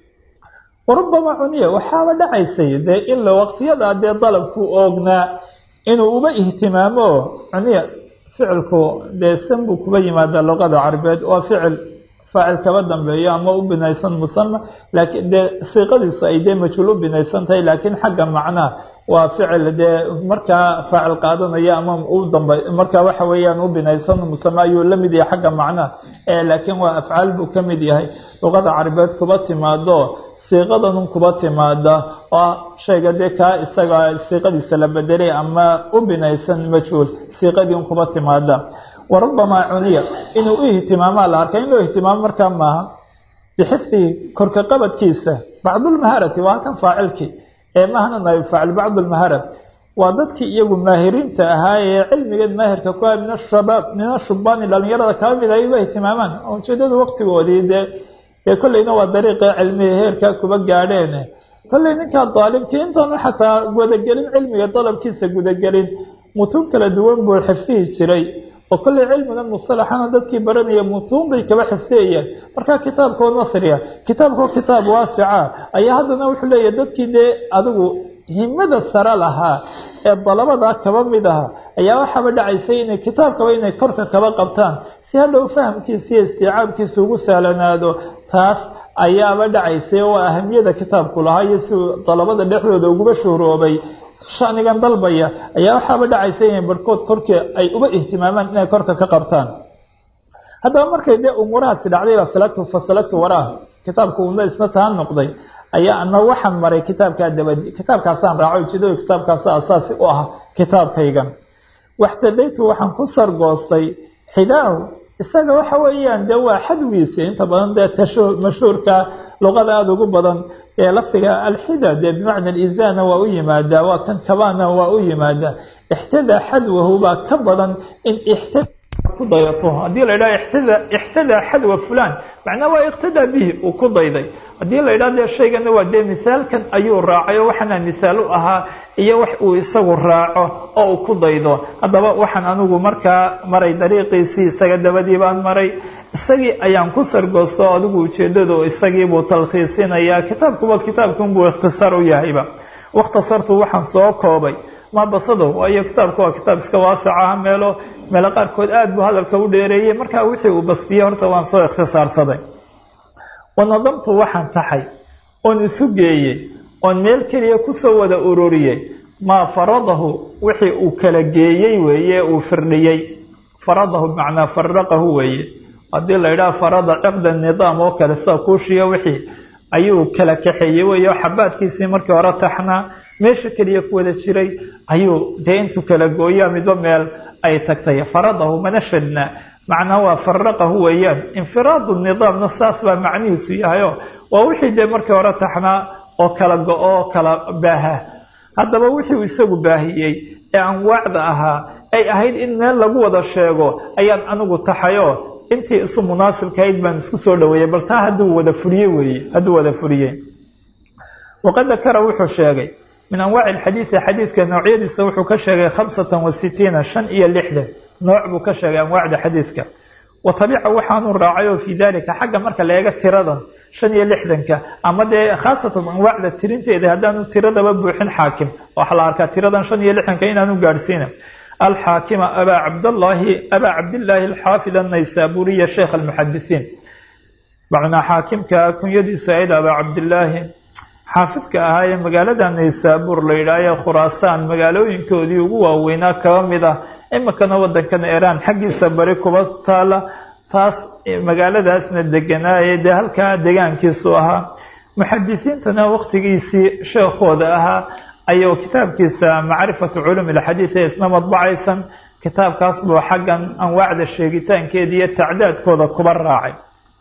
warubama cuniya waxaaba dhacaysay dee ila waqtiyadaa dee dalabku oognaa inuu uba ihtimaamo cuniya ficilku dee san buu kuba yimaadaa luqada carabeed waa ficil faacil kaba dambeeyo ama u binaysan musama laakiin dee siiqadiisu ay dee majhuul u binaysan tahay laakiin xagga macnaa waa ficil dee markaa faacil qaadanaya ama u damba markaa waxa weeyaan u binaysan musame ayuu la mid yahay xagga macnaa laakiin waa afcaal buu ka mid yahay luqada carabeed kuba timaado siiqadanun kuba timaada oo shayga dee kaa isaga siiqadiisa la bedelay ama u binaysan majhuul siiqadii un kuba timaada warubamaa cuniya inuu u ihtimaamaa la arka in loo ihtimaamo markaa maaha bixifdihi korka qabadkiisa bacdulmaharati waa halkan faacilkii ee mahana naib faacil bacdulmaharat waa dadkii iyagu maahiriinta ahaa ee cilmigeed maahirka ku ah min ashabaab min ashubaani dhalinyarada kaba mid ay uga ihtimaamaan ujeedadu waqtigoodii dee dee kollayna waa dariiqii cilmiga heerka kuba gaadheen kollay ninkaa daalibkii intaanu xataa gudagelin cilmiga dalabkiisa gudagelin mutuun kala duwan buu xifdihi jiray oo kollay cilmigan musalaxana dadkii baranaya mutuun bay kaba xifdiyayeen markaa kitaabkoo nasriya kitaabkoo kitaab waasica ayaa haddana wuxuu leeyahay dadkii dee adigu himada sare lahaa ee dalabadaa kaba mid aha ayaa waxaaba dhacaysay inay kitaabkaba inay korka kaba qabtaan si hadhow fahamkiisa iyo istiicaabkiisa ugu sahlanaado taas ayaaba dhacaysay oo ahamiyada kitaabku lahaa iyo si dalabada dhexdooda uguba shuhroobay shanigan dalbaya ayaa waxaaba dhacaysa inay barhkood korkii ay uba ihtimaamaan inay korka ka qabtaan haddaba markay dee umuurahaasi dhacday baa salagtu fa salagtu waraah kitaabku una isna taa noqday ayaa ana waxaan maray kitaabkaa dabadi kitaabkaasaan raaco ujeedada kitaabkaasa asaasi u ah kitaabkaygan waxtadaytu waxaan ku sargoostay xidaahu isaga waxa weeyaan dee waa xadwiisi inta badan dee tashu mashhuurka luqada aada ugu badan ee lafdiga alxida dee bimacna alizana waa u yimaadaa waa kan kabana waa u yimaadaa ixtadaa xadwahu baa ka badan in ixtada ku dayato haddii la yidhaha ixtada ixtadaa xadwa fulan macnaa waa iqtadaa bihi uu ku dayday haddii la yidhaha dee shaygana waa dee misaalkan ayuu raacay oo waxaana misaal u ahaa iyo wax uu isagu raaco oo uu ku daydo haddaba waxaan anigu markaa maray dariiqiisii isaga dabadii baan maray isagii ayaan ku sargoosta oo adigu ujeedadu isagiibuu talkhiisinayaa kitaabkuba kitaabkunbuu ikhtisaar u yahayba wakhtasartu waxaan soo koobay ma basado waayo kitaabku waa kitaab iska waasac ah meelo meelo qaarkood aada buu hadalka u dheereeyey markaa wixii uu bastiyey horta waan soo ikhtisaarsaday wanadamtu waxaan taxay oon isu geeyey oon meel keliya kusoo wada ururiyey maa faradahu wixii uu kala geeyey weeye uu firdhiyey faradahu bimacnaa faraqahu weeye haddii la yidhaha farada ciqda nidaam oo kale sida kuushiya wixii ayuu kala kaxeeyey weeyo xabaadkiisii markii hore taxnaa meesha keliya ku wada jiray ayuu dee intuu kala gooyaa midba meel ay tagtay faradahu mana shadna macnaa waa faraqahu weeyaan infiraadu nidaamna saas baa macnihiisu yahayo waa wixii dee markii hore taxnaa oo kala go-o oo kala baaha haddaba wixii isagu baahiyey ee anwaacda ahaa ay ahayd in meel lagu wada sheego ayaan anigu taxayo intii isu munaasibkahayd baan isku soo dhaweeyey bal taa hadduu wada furiye weeye hadduu wada furiyey waqad dakara wuxuu sheegay min anwaaci alxadiidi xadiidka noocyadiisa wuxuu ka sheegay khamsatan wa sitiina shan iyo lixdan nooc buu ka sheegay anwaacda xadiidka wa tabica waxaanu raacay oo fii dalika xagga marka la eega tiradan shan iyo lixdanka ama dee khaasatan anwaacda tirinteeda haddaanu tiradaba buuxin xaakim waxaa la arkaa tiradan shan iyo lixdanka inaanu gaadhsiina alxaakima abaa cabdallaahi abaa cabdillaahi alxaafid annaysaburiya sheekh almuxadisiin macnaa xaakimka kunyadiisa ayd abaa cabdillaahi xaafidka ahaa ee magaalada naysaabuur la yidhaahaye khuraasaan magaalooyinkoodii ugu waaweynaa kaba mid ah iminkana wadankan iiraan xaggiisa bari kuba taala taas magaaladaasna deganaaye dee halkaa degaankiisu ahaa muxadisiintana waqtigiisii sheekhooda ahaa ayuu kitaabkiisa macrifatu culuum ilxadiid ee isna madbacaysan kitaabkaas buu xaggan anwaacda sheegitaankeeda iyo tacdaadkooda kuba raacay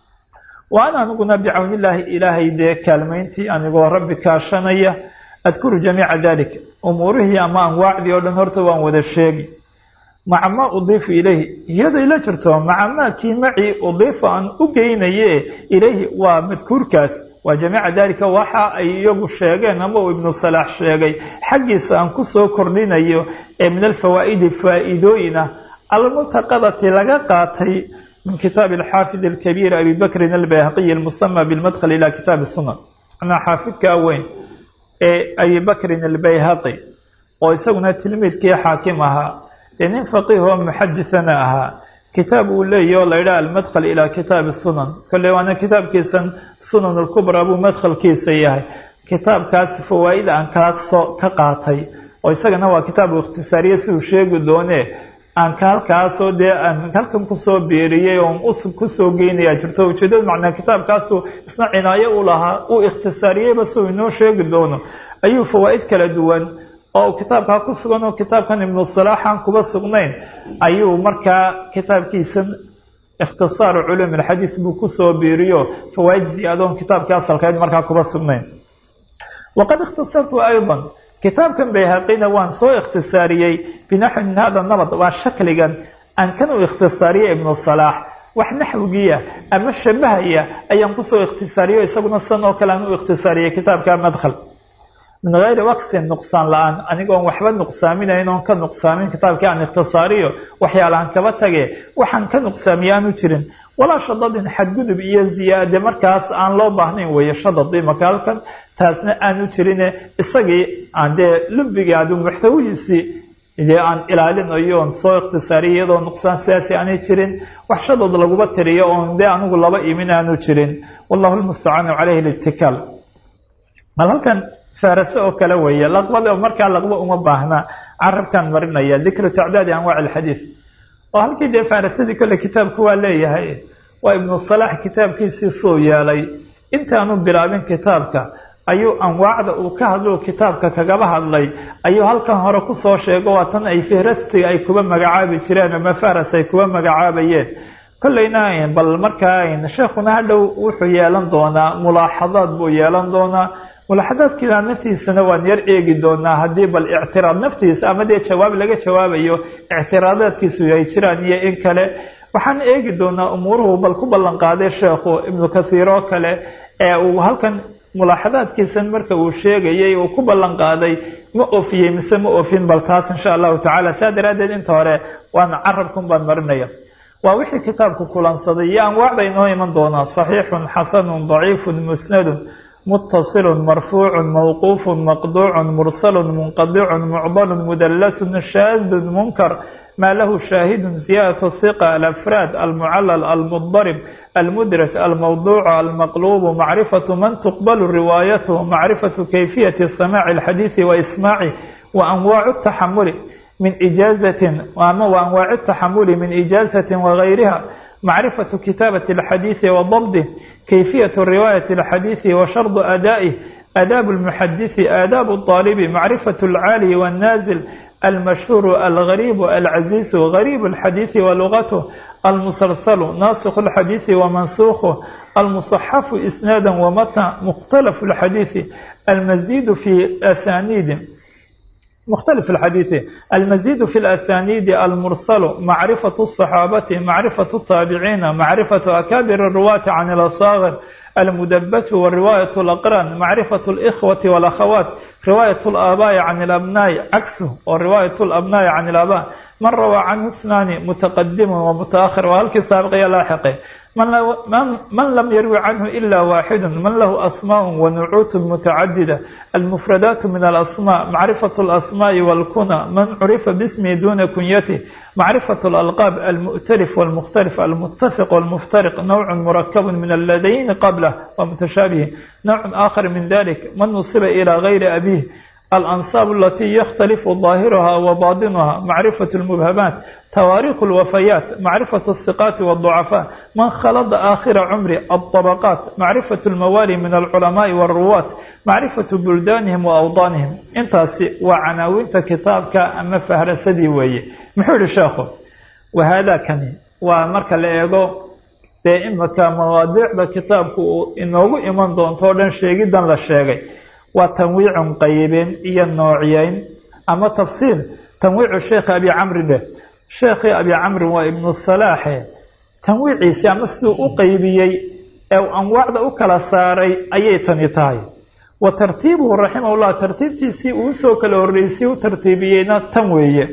wa ana aniguna bicawnillaahi ilaahay dee kaalmayntii anigoo rabbi kaashanaya adkuru jamiica dalik umuurihii ama anwaacdii oo dhan horta waan wada sheegi maca maa udiifu ilayhi iyaday la jirto maca maa kii macii udiifa aan u geynaye ilayhi waa madkuurkaas waa jamiica dalika waxa ay iyagu sheegeen ama uu ibnu salaax sheegay xaggiisa aan kusoo kordhinayo ee min alfawaa'idi faa-iidooyin ah almuntaqadati laga qaatay min kitaabi alxaafid alkabiir abi bakrin albayhaqiyi almusama bilmadkhal ila kitaabi sunan anaa xaafidkaa weyn ee abi bakrin albayhaqi oo isaguna tilmiidkii xaakim ahaa dee nin faqiih oo muxadisana ahaa kitaab uu leeyahy oo la yidhaha almadkhal ilaa kitaabi sunan kolley waana kitaabkiisan sunan alkubra buu madkhalkiisa yahay kitaabkaas fawaa'ida aan kaasoo ka qaatay oo isagana waa kitaab uu ikhtisaariye siduu sheegi doonee aan ka halkaasoo dee aan halkan kusoo beeriyey oon usub kusoo geynaya jirto ujeedada macnaa kitaabkaasu isna cinaayo u lahaa uu ikhtisaariyeyba siduu inoo sheegi doono ayuu fawaa'id kala duwan oo kitaabkaa ku sugan oo kitaabkan ibnu salaax aan kuba sugnayn ayuu markaa kitaabkiisan ikhtisaaru culuum alxadiid buu kusoo biiriyo fawaa'id ziyaadoon kitaabkii asalkeed markaa kuba sugnayn waqad ikhtasartu aydan kitaabkan bayhaqina waan soo ikhtisaariyey binaxwi min hada nabad waa shakligan aan kan u ikhtisaariyey ibnu salaax wax naxwigiya ama shabahaya ayaan kusoo ikhtisaariyo isaguna san oo kale aan u ikhtisaariyey kitaabka madkhal min gayri waksin nuqsaan la-aan anigoon waxba nuqsaaminayn oon ka nuqsaamin kitaabkii aan ikhtisaariyo waxyaalahan kaba tage waxaan ka nuqsaamiye aanu jirin walaa shadadin xadgudub iyo ziyaade markaas aan loo baahnayn weeye shadadii marka halkan taasna aanu jirine isagii aan dee lumbigii adu muxtawihiisii dee aan ilaalinayo oon soo ikhtisaariyo iyadoo nuqsaan sidaasi aanay jirin wax shadad laguba tiriyo oon dee anigu laba imin aanu jirin wallahu lmustacaanu caleyhi litikaal mal halkan faarase oo kale weeye laqbada markaa laqba uma baahna carabkan marinaya dikru tacdaadi anwaac alxadiid oo halkii dee faarasadii kolle kitaabku waa leeyahay waa ibnu salaax kitaabkiisii suu yeelay intaanu bilaabin kitaabka ayuu anwaacda uu ka hadlo kitaabka kagaba hadlay ayuu halkan hore kusoo sheego waa tan ay fihrastiga ay kuba magacaabi jireen ama faras ay kuba magacaabayeen kollayna bal markaa sheekhuna hadhow wuxuu yeelan doonaa mulaaxadaad buu yeelan doonaa mulaaxadaadkiina naftiisana waan yar eegi doonaa haddii bal ictiraad naftiisa ama dee jawaab laga jawaabayo ictiraadaadkiisu ay jiraan iyo in kale waxaan eegi doonaa umuuruhu bal ku ballan qaaday sheekhu ibnu kathiir oo kale ee uu halkan mulaaxadaadkiisan marka uu sheegayay uu ku ballan qaaday ma ofiyey mise ma ofin bal taas insha allahu tacala saa daraaddeed inta hore waan carabkun baan marinaya waa wixii kitaabku kulansaday iyo anwaacda inoo iman doonaa saxiixun xasanun daciifun musnadun mutasilun marfuucun mawquufun maqduucun mursalun munqadicun mucdalun mudallasun shaadun munkar ma lahu shaahidun ziyaadatu hiqa alafraad almucallal almudarib almudraj almawduuc almaqluub macrifatu man tuqbalu riwaayatuhu macrifatu kayfiyati samaaci alxadiidi wa ismaaci wa anwaacu taxamuli min ijaazatin ama wa anwaaci taxamuli min ijaazatin wagayriha macrifatu kitaabati alxadiidi wa dabdih kayfiyatu riwaayati alxadiidi wa shardu adaaih aadaab lmuxadisi aadaabu aalibi macrifatu alcaali wannaazil المشهور الغريب العزيز غريب الحديث ولغته المسلسل ناسخ الحديث ومنسوخه المصحف إسنادا ومتى مختلف الحديث المزيد في أسانيد مختلف الحديث المزيد في الأسانيد المرسل معرفة الصحابة معرفة التابعين معرفة أكابر الرواة عن الأصاغر المدبة والرواية الأقران معرفة الإخوة والأخوات رواية الآباء عن الأبناء عكسه ورواية الأبناء عن الآباء من روى عنه اثنان متقدم ومتأخر وهلك سابق لاحق من, من, من لم يروي عنه إلا واحد من له أسماء ونعوت متعددة المفردات من الأسماء معرفة الأسماء والكنى من عرف باسمه دون كنيته معرفة الألقاب المؤتلف والمختلف المتفق والمفترق نوع مركب من الذين قبله ومتشابه نوع آخر من ذلك من نصب إلى غير أبيه الأنصاب التي يختلف ظاهرها وباطنها معرفة المبهمات تواريخ الوفيات معرفة الثقات والضعفاء من خلط آخر عمر الطبقات معرفة الموالي من العلماء والرواة معرفة بلدانهم وأوطانهم انتاسي وعناوين كتابك أما فهرسدي وي محول شاخو وهذا كان ومركا لأيغو dee imika mawaadiicda kitaabku inoogu iman doontoo dhan sheegidan la sheegay waa tanwiicun qaybin iyo noociyeyn ama tafsiil tanwiicu sheekhi abi camri dheh sheekhii abi camrin waa ibnu salaaxe tanwiiciisii ama siduu u qaybiyey ee uu anwaacda u kala saaray ayay tani tahay wa tartiibuhu raximahullah tartiibtiisii uu usoo kala horreysay u tartiibiyeyna tan weeye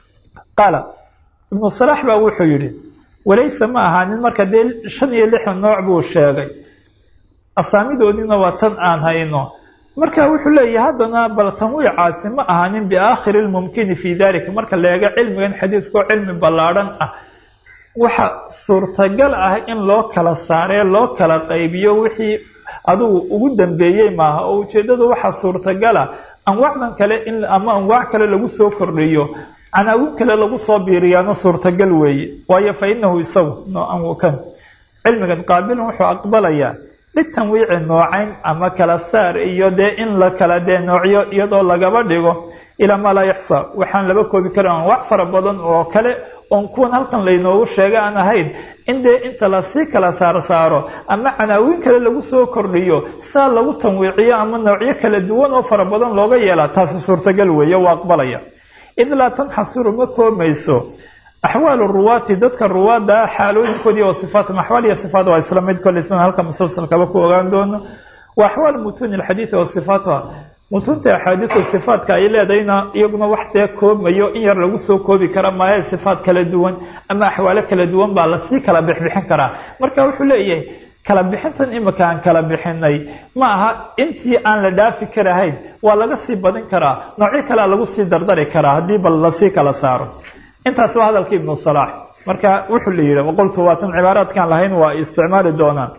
qaala ibnu salaax baa wuxuu yidhi walayse ma ahaanin marka dee shan iyo lixdan nooc buu sheegay asaamidoodiina waa tan aan hayno marka wuxuu leeyahay haddana bal tanwiicaasi ma ahaanin biaakhiri lmumkini fii dalika marka la eego cilmigan xadiidkao cilmi ballaadhan ah waxa suurtagal ah in loo kala saaree loo kala qaybiyo wixii adugu ugu dambeeyey maaha oo ujeeddadu waxaa suurtagala anwaacdan kale in ama anwaac kale lagu soo kordhiyo canaawin kale lagu soo biiriyaana suurtagal weeye waayo fa inahu isagu kan cilmigan qaabilun wuxuu aqbalayaa litanwiici noocayn ama kala saar iyo dee in la kala dee noocyo iyadoo lagaba dhigo ilaa maa laa yaxsa waxaan laba koobi karin anwaac fara badan oo kale oon kuwan halkan laynoogu sheega aan ahayn in dee inta lasii kala saar saaro ama canaawin kale lagu soo kordhiyo saa lagu tanwiiciyo ama noocyo kala duwan oo fara badan looga yeelaa taasi suurtagal weeye waa aqbalaya id laa tanxasiru ma koomayso axwaalu ruwaati dadka ruwaadda xaalooyinkoodii oo sifaatum axwaal iyo sifaat waa isla mid kolley sidan halka musalsalkaba ku ogaan doono wa axwaal mutuuni alxadiidi wa sifaatuha mutuunta axaadiidu sifaatka ay leedahayna iyaguna wax dee koobmayo in yar lagu soo koobi kara maayo sifaat kala duwan ama axwaalo kala duwan baa lasii kala bixbixin karaa marka wuxuu leeyahay kala bixintan imika aan kala bixinay ma aha intii aan la dhaafi karahayn waa laga sii badin karaa noocyo kalea lagu sii dardari karaa haddii bal lasii kala saaro intaas waa hadalka ibnu salaax marka wuxuu la yidhi waqultu waatan cibaaraadkaan lahayn waa isticmaali doonaan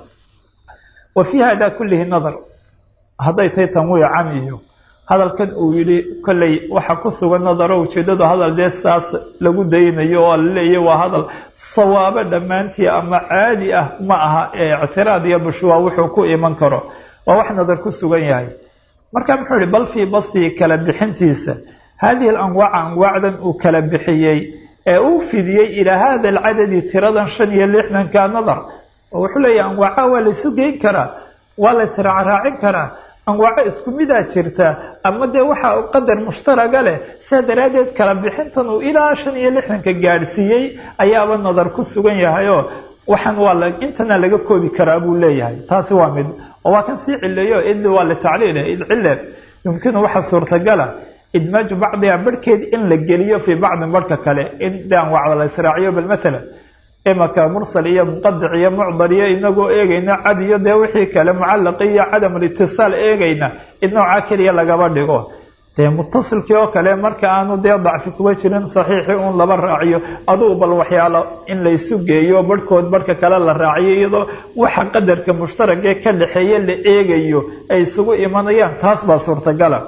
wa fii hada kullihi nadar hadday tahay tanwiican iyo hadalkan uu yidhi kolley waxa ku sugan nadaro ujeeddadu hadal dee saas lagu daynayo oo laleeyahy waa hadal sawaabo dhammaantii ama caadi ah ma aha ee ictiraad iyo bushwaa wuxuu ku iman karo waa wax nadar ku sugan yahay marka muxuu yihi bal fii basdihi kala bixintiisa hadihi alanwaaca anwaacdan uu kala bixiyey ee uu fidiyey ilaa hada alcadadi tiradan shan iyo lixdanka nadar oo wuxuu leeyahy anwaaca waa laysu geyn karaa waa la israacraacin karaa anwaaco isku midaa jirta ama dee waxa qadar mushtaraga leh sidaa daraaddeed kala bixintan uu ilaa shan iyo lixdanka gaadhsiiyey ayaaba nadar ku sugan yahayoo waxaan waa la intana laga koobi karaa buu leeyahay taasi waa mid oo waa kan sii cileeyo id waa litacliil id cile yumkinu waxa suurtagala idmaaju bacdiha barhkeed in la geliyo fii bacdin barhka kale in de anwaacda la israaciyo bal mathalan imaka mursal iyo muqadic iyo mucdal iyo inagoo eegayna cad iyo dee wixii kale mucallaqi iyo cadam alitisaal eegayna id noocaa keliya lagaba dhigo dee mutasilkii oo kale marka aanu dee dacfi kuba jirin saxiixii uun laba raaciyo adugu bal waxyaalo in laysu geeyo barhkood barhka kale la raaciyo iyadoo waxa qadarka mushtaragee ka dhexeeye la eegayo ay isugu imanayaan taas baa suurtagala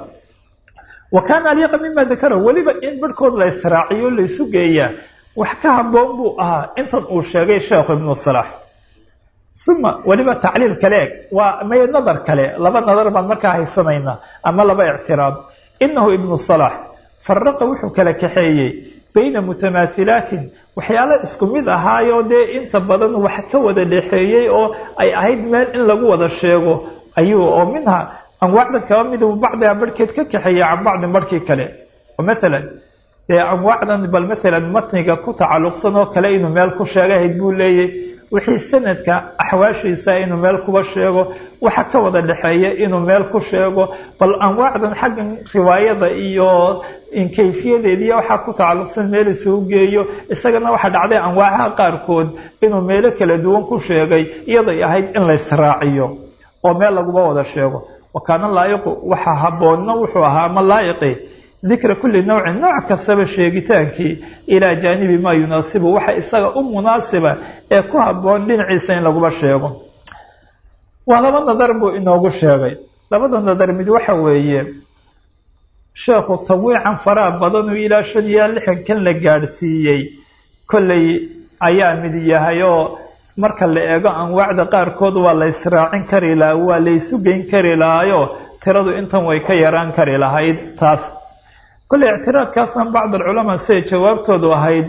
wa kaana aliiqa mima dakara weliba in barhkood la israaciyo laysu geeyaa wax ka haboon buu ahaa intan uu sheegay sheekhu ibnu salaax uma weliba tacliil kale eg waa may nadar kale laba nadar baan markaa haysanaynaa ama laba ictiraad inahu ibnu salaax faraqa wuxuu kala kaxeeyey bayna mutamaahilaatin waxyaalo isku mid ahaayoo dee inta badan wax ka wada dhexeeyey oo ay ahayd meel in lagu wada sheego ayuu oo minha anwaacdan kaba midu bacdiha barhkeed ka kaxeeya can bacdin barhkii kale oo mathalan dee anwaacdan bal mathalan matniga ku tacalluqsan oo kale inuu meel ku sheegahayd buu leeyahy wixii sanadka axwaashiisa inuu meel kuba sheego waxa ka wada dhexeeya inuu meel ku sheego bal anwaacdan xaggan riwaayada iyo kayfiyadeediiyo waxaa ku tacalluqsan meel isugu geeyo isagana waxaa dhacday anwaacaha qaarkood inuu meelo kala duwan ku sheegay iyaday ahayd in la israaciyo oo meel laguba wada sheego wa kaana laayiqu waxa haboonna wuxuu ahaa ama laayiqi dikra kulli nawcin nooc kastaba sheegitaankii ilaa jaanibi maa yunaasibu waxa isaga u munaasiba ee ku haboon dhinaciisa in laguba sheego waa laba nadar buu inoogu sheegay labada nadar mid waxa weeye sheekhu tawiican faraha badanuu ilaa shan iyo lixankan la gaadhsiiyey kollay ayaa mid yahay oo marka la eego anwaacda qaarkood waa la israacin kari lahaa waa la ysu geyn kari lahaayo tiradu intan way ka yaraan kari lahayd taas kolley ictiraadkaasna bacd alculamaa siday jawaabtoodu ahayd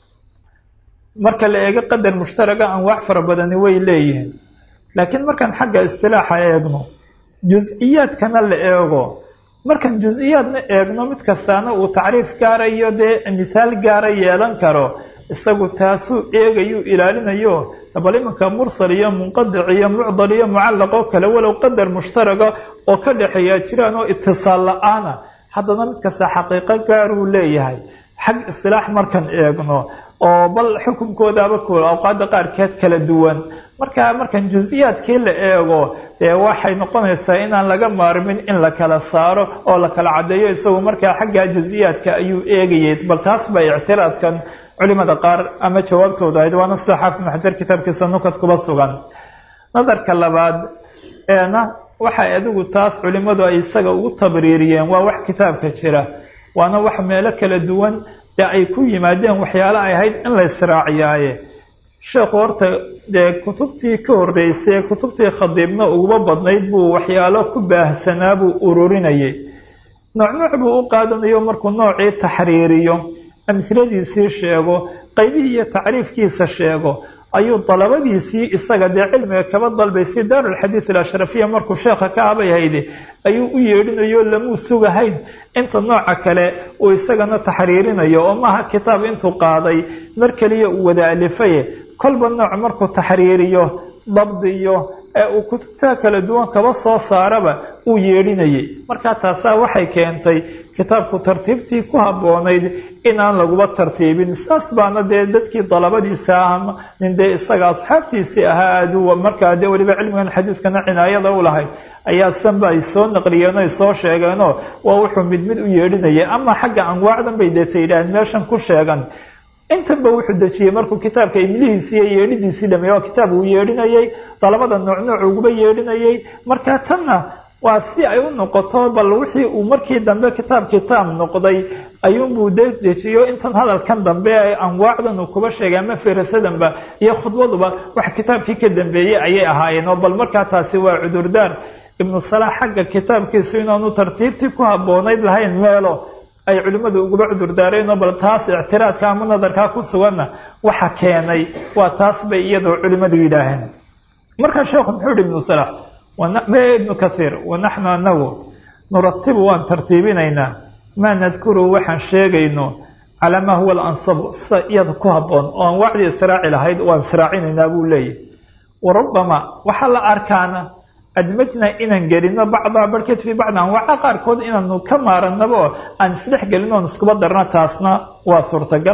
marka la eego qadar mushtaraga anwaac fara badani way leeyihiin laakiin markaan xagga istilaaxa eegno jus-iyaadkana la eego markaan jus-iyaadna eegno mid kastaana uu tacriif gaara iyo dee mithaal gaara yeelan karo isagu taasuu eegayuu ilaalinayo bal iminka mursal iyo munqadic iyo mucdal iyo mucallaq oo kale walow qadar mushtaraga oo ka dhexeeyaa jiraan oo itisaal la-aana haddana mid kasta xaqiiqo gaaruu leeyahay xag istilaax markaan eegno oo bal xukunkoodaaba ku awqaada qaarkeed kala duwan marka markaan jus-iyaadkii la eego dee waxay noqonaysaa inaan laga maarmin in la kala saaro oo la kala caddeeyo isagu markaa xagga jus-iyaadka ayuu eegayay bal taas ba ictiraadkan culimada qaar ama jawaabtooda ahayd waana sida xaafid ibn xajar kitaabkiisa nukad kuba sugan nadarka labaad eena waxay adigu taas culimadu ay isaga ugu tabriiriyeen waa wax kitaabka jira waana wax meelo kala duwan dee ay ku yimaadeen waxyaalo ay ahayd in la israaciyaaye sheekhu horta dee kutubtii ka horreysay kutubtii khadiibna uguba badnayd buu waxyaalo ku baahsanaa buu ururinayay nooc nooc buu u qaadanayo markuu noocii taxriiriyo amhiladiisii sheego qaybihii iyo tacriifkiisa sheego ayuu dalabadiisii isaga dee cilmiga kaba dalbaysay daarulxadiid alashrafiya markuu sheekha ka abayhayde ayuu u yeedhinayo lamuu sugahayn inta nooca kale uu isagana taxriirinayo oo maaha kitaab intuu qaaday mar keliya uu wada alifaye kolba nooc markuu taxriiriyo dabdiyo ee uu kutubtaa kala duwan kaba soo saaraba uu yeedhinayay markaa taasaa waxay keentay kitaabku tartiibtii ku habboonayd inaan laguba tartiibin saas baana dee dadkii dalabadiisa ah nin dee isaga asxaabtiisii ahaa aaduu markaa dee weliba cilmigan xadiidkana cinaayada u lahayd ayaa sanba ay soo naqliyeen o ay soo sheegeenoo waa wuxuu mid mid u yeedhinayay ama xagga anwaacdan bay deeta yidhaaheen meeshan ku sheegan intanba wuxuu dejiyey markuu kitaabka imlihiisii iyo yeedhidiisii dhameey oo kitaab uu yeedhinayay dalabada nooc nooc uguba yeedhinayay markaa tanna waa si ay u noqoto bal wixii uu markii dambe kitaab kitaab noqday ayuunbuu de dejiyo intan hadalkan dambe anwaacdan uu kuba sheegay ama firasadanba iyo khudbaduba wax kitaabkii ka dambeeyey ayay ahaayeen oo bal markaa taasi waa cudurdaar ibnu salaax xagga kitaabkiisu inaanu tartiibtii ku habboonayd lahayn meelo ay culimmadu uguba cudurdaareenoo bal taas ictiraadka ama nadarkaa ku suganna waxa keenay waa taas bay iyadoo culimmadu yidhaaheen markaa sheekhu muxuu yihi ibnu salaax ibnu kathiir wanaxnu anagu nuratibu waan tartiibinaynaa maa nadkuru waxaan sheegayno calaa maa huwa alansabu sida iyada ku habboon oo aan wacdi israaci lahayd waan israacinaynaa buu leeyahy wa rubbama waxaa la arkaana admajnaa inaan gelino bacdaa barhkeed fii bacdi anwaaca qaarkood inaanu ka maaranaba oo aan isdhex gelin oon iskuba darna taasna waa suurtagal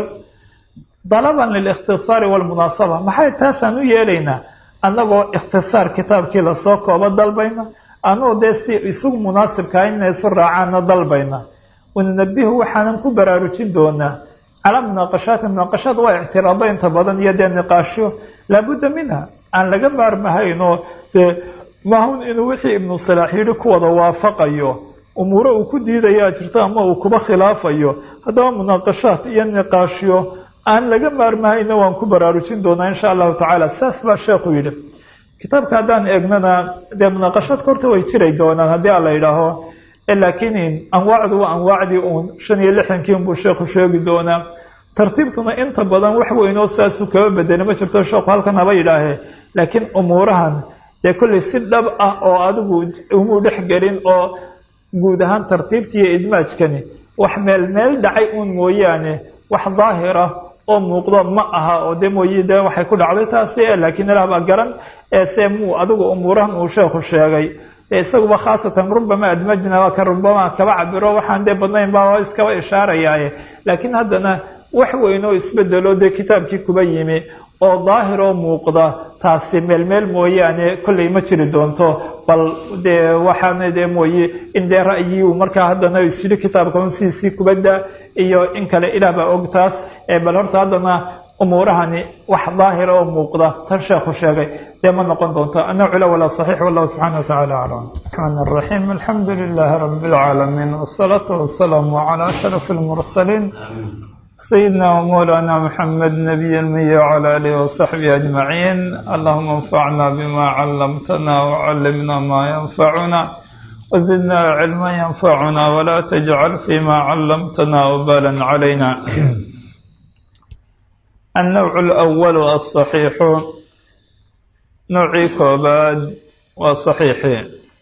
dalaban lilikhtisaari walmunaasaba maxay taasaan u yeelaynaa annagoo ikhtisaar kitaabkii lasoo koobo dalbayna anoo dee si isugu munaasibkaa inay isu raacaana dalbayna wanunabihu waxaanan ku baraarujin doonaa calaa munaaqashaati munaaqashaad waa ictiraado inta badan iyo dee niqaashyo laabudda minha aan laga maarmahayn oo dee mahun inuu wixii ibnu salaax yidhi ku wada waafaqayo umuuro uu ku diidayaa jirto ama uu kuba khilaafayo haddaba munaaqashaad iyo niqaashyo aan laga maarmahayna waan ku baraarujin doonaa insha allahu tacaala saas baa sheekhu yidhi kitaabka haddaan eegnana dee munaaqashaadka horta way jiray doonaan haddii a la yidhaaho laakiin anwaacdu waa anwaacdii uun shan iyo lixdankii unbuu sheekhu sheegi doonaa tartiibtuna inta badan wax weynoo saasuu kaba bedeli ma jirto sheekhu halkan haba yidhaahee laakiin umuurahan dee kollay si dhab ah oo adigu umuu dhex gelin oo guud ahaan tartiibtii iyo idmaajkani wax meel meel dhacay uun mooyaane wax daahir ah oo muuqdo ma aha oo de mooye de waxay ku dhacday taasi laakiin ilaah baa garan se muu adigu umuurahan uu sheekhu sheegay dee isaguba khaasatan rubama admajna waa ka rubama kaba cabiro waxaan dee badnayn baa iskaba ishaarayaaye laakiin haddana wax weyn oo isbedelo dee kitaabkii kuba yimi oo daahir oo muuqda taasi meel meel mooyaane kollay ma jiri doonto bal dee waxaana dee mooye in dee ra'yiu markaa haddana isyidhi kitaabka un sidiisii kubadda iyo in kale ilaah baa og taas bal horta haddana umuurahani wax daahira oo muuqda tan sheekhu sheegay dee ma noqon doonto annawcu la walaa saxiix wallahu subxana watacaala aclam raxmaan raxiim alxamdu lilahi rabi lcaalamiin wasalaatu wasalaamu calaa ashraf almursaliin سيدنا ومولانا محمد نبي المي وعلى آله وصحبه أجمعين اللهم انفعنا بما علمتنا وعلمنا ما ينفعنا وزدنا علما ينفعنا ولا تجعل فيما علمتنا وبالا علينا النوع الأول الصحيح نوعي كوباد وصحيح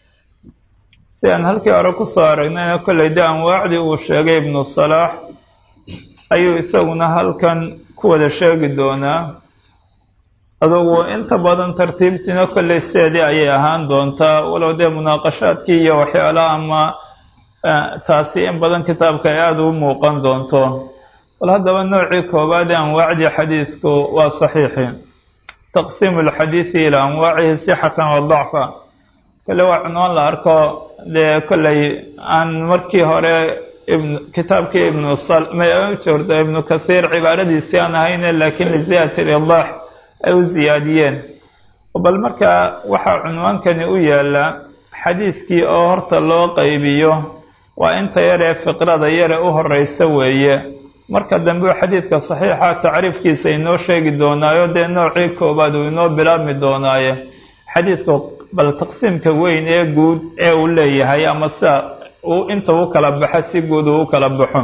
سيان هلكي أركو صارنا كل دام وعدي وشيغي ابن الصلاح ayuu isaguna halkan ku wada sheegi doonaa adugu inta badan tartiibtiina kolley sideedii ayay ahaan doontaa walow dee munaaqashaadkii iyo waxyaalaha ama taasi in badan kitaabka ay aada u muuqan doonto bal haddaba noocii koowaad ee anwaacdii xadiidku waa saxiixi taqsiimu lxadiidi ilaa anwaacihi sixatan wa dacfa kolle waa cunwaan la arko dee kolley aan markii hore kitaabkii ibnu joorda ibnu kathiir cibaaradiisii aan ahayne laakiin liziyaadati lidaax ay u ziyaadiyeen bal markaa waxaa cunwaankani u yaala xadiidkii oo horta loo qaybiyo waa inta yaree fiqrada yare u horeysa weeye marka dambe xadiidka saxiixa tacriifkiisa inoo sheegi doonaayo dee noocii koobaad uu inoo bilaabmi doonaaye xadiidka bal taqsiimka weyn ee guud ee uu leeyahay ama sida inta u kala baxa si guud uu u kala baxo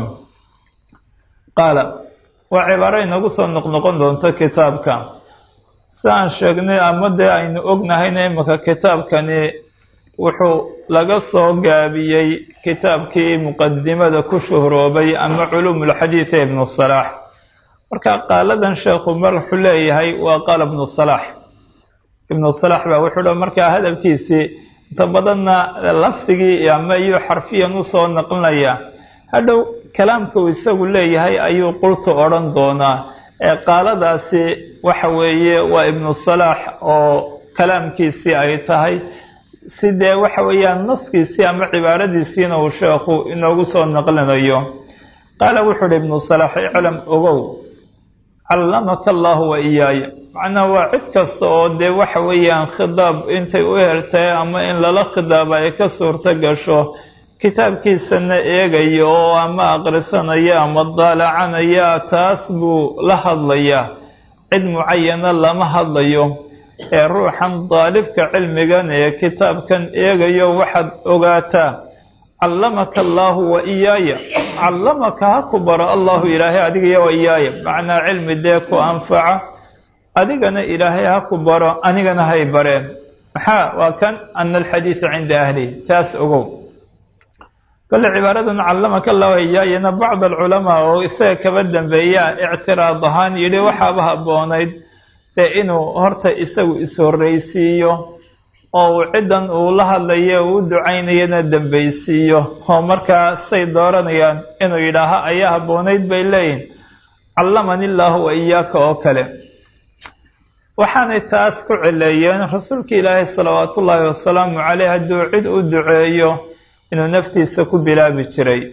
qaala waa cibaaro inagu soo noqnoqon doonto kitaabka si aan sheegnay ama dee aynu ognahayna imika kitaabkani wuxuu laga soo gaabiyey kitaabkii muqadimada ku shuhroobay ama culuumulxadiid ee ibnu salaax marka qaaladan sheekhu mar wuxuu leeyahay waa qaala ibnu salaax ibnu salaax baa wuxuu dha markaa hadalkiisii inta badanna lafdigii ama iyo xarfiyan usoo naqlinaya hadhow kalaamka uu isagu leeyahay ayuu qultu odhan doonaa ee qaaladaasi waxa weeye waa ibnu salaax oo kalaamkiisii ay tahay si dee waxa weeyaan naskiisii ama cibaaradiisiina uu sheekhu inoogu soo naqlinayo qaala wuxuu uhi ibnu salaax iclam ogow callamaka allahu wa iyaaya macnaa waa cid kasta oo dee waxa weeyaan khidaab intay u hertay ama in lala khidaaba ay ka suurto gasho kitaabkiisana eegaya oo ama aqrisanaya ama daalacanaya taas buu la hadlayaa cid mucayana lama hadlayo ee ruuxan daalibka cilmigan ee kitaabkan eegayo waxaad ogaataa callamaka allaahu wa iyaaya callamaka ha ku baro allahu ilaahay adigiyo wa iyaaya macnaa cilmi dee ku anfaca adigana ilaahay ha ku baro anigana hay bareen maxaa waa kan ana alxadiida cinda ahlihi taas ogow kole cibaaradan callamaka allahu wa iyaayana bacd alculamaa oo isaga kaba dambeeyaa ictiraad ahaan yidhi waxaaba habboonayd dee inuu horta isagu is-horreysiiyo oo uu ciddan uu la hadlayo uu u ducaynayana dambaysiiyo oo markaa say dooranayaan inuu yidhaaha ayaa habboonayd bay leeyihin callamani illaahu wa iyaaka oo kale waxaanay taas ku cileeyeen rasuulka ilaahay salawaatu ullaahi wasalaamu caleyh hadduu cid u duceeyo inuu naftiisa ku bilaabi jiray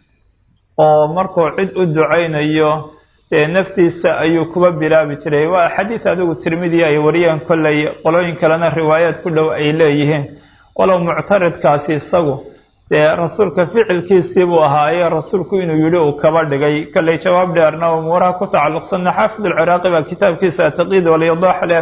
oo markuu cid u ducaynayo dee naftiisa ayuu kuba bilaabi jiray waa xadiid adigu tirmidiya ay wariyeen kolley qolooyin kalena riwaayaad ku dhow ay leeyihiin walow muctaridkaasi isagu dee rasuulka ficilkiisii buu ahaaye rasuulku inuu yidhi uu kaba dhigay kolley jawaab dheerna umuuraha ku tacalluqsanna xaafid alciraaqi baa kitaabkiisa ataqiid walyadaax leh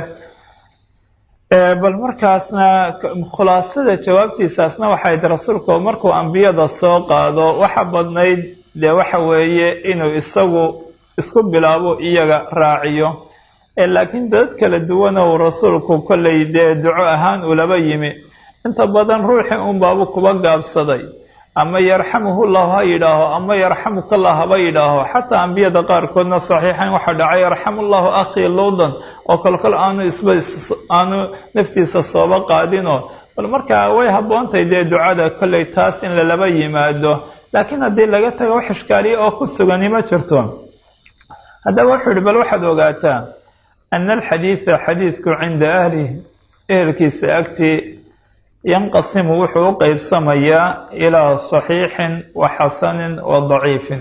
bal markaasna khulaasada jawaabtiisaasna waxayd rasuulku markuu ambiyada soo qaado waxa badnayd dee waxa weeye inuu isagu isku bilaabo iyaga raaciyo laakiin dad kala duwan uu rasuulku kollay dee duco ahaan ulaba yimi inta badan ruuxii unbaabu kuba gaabsaday ama yarxamuhullahu ha yidhaaho ama yarxamukallah haba yidhaaho xataa ambiyada qaarkoodna saxiixan waxaa dhacay yarxamullahu akhii luudan oo kolkol aanu isba aanu naftiisa sooba qaadinoo bal markaa way habboontahay dee ducada kollay taas in lalaba yimaado laakiin haddii laga tago wax ishkaaliya oo ku sugani ma jirto haddaba wuxuu yihi bal waxaad ogaataa ana alxadiida xadiidku cinda ahlihi ehelkiisa agtii yanqasimu wuxuu u qeybsamayaa ilaa saxiixin wa xasanin wa daciifin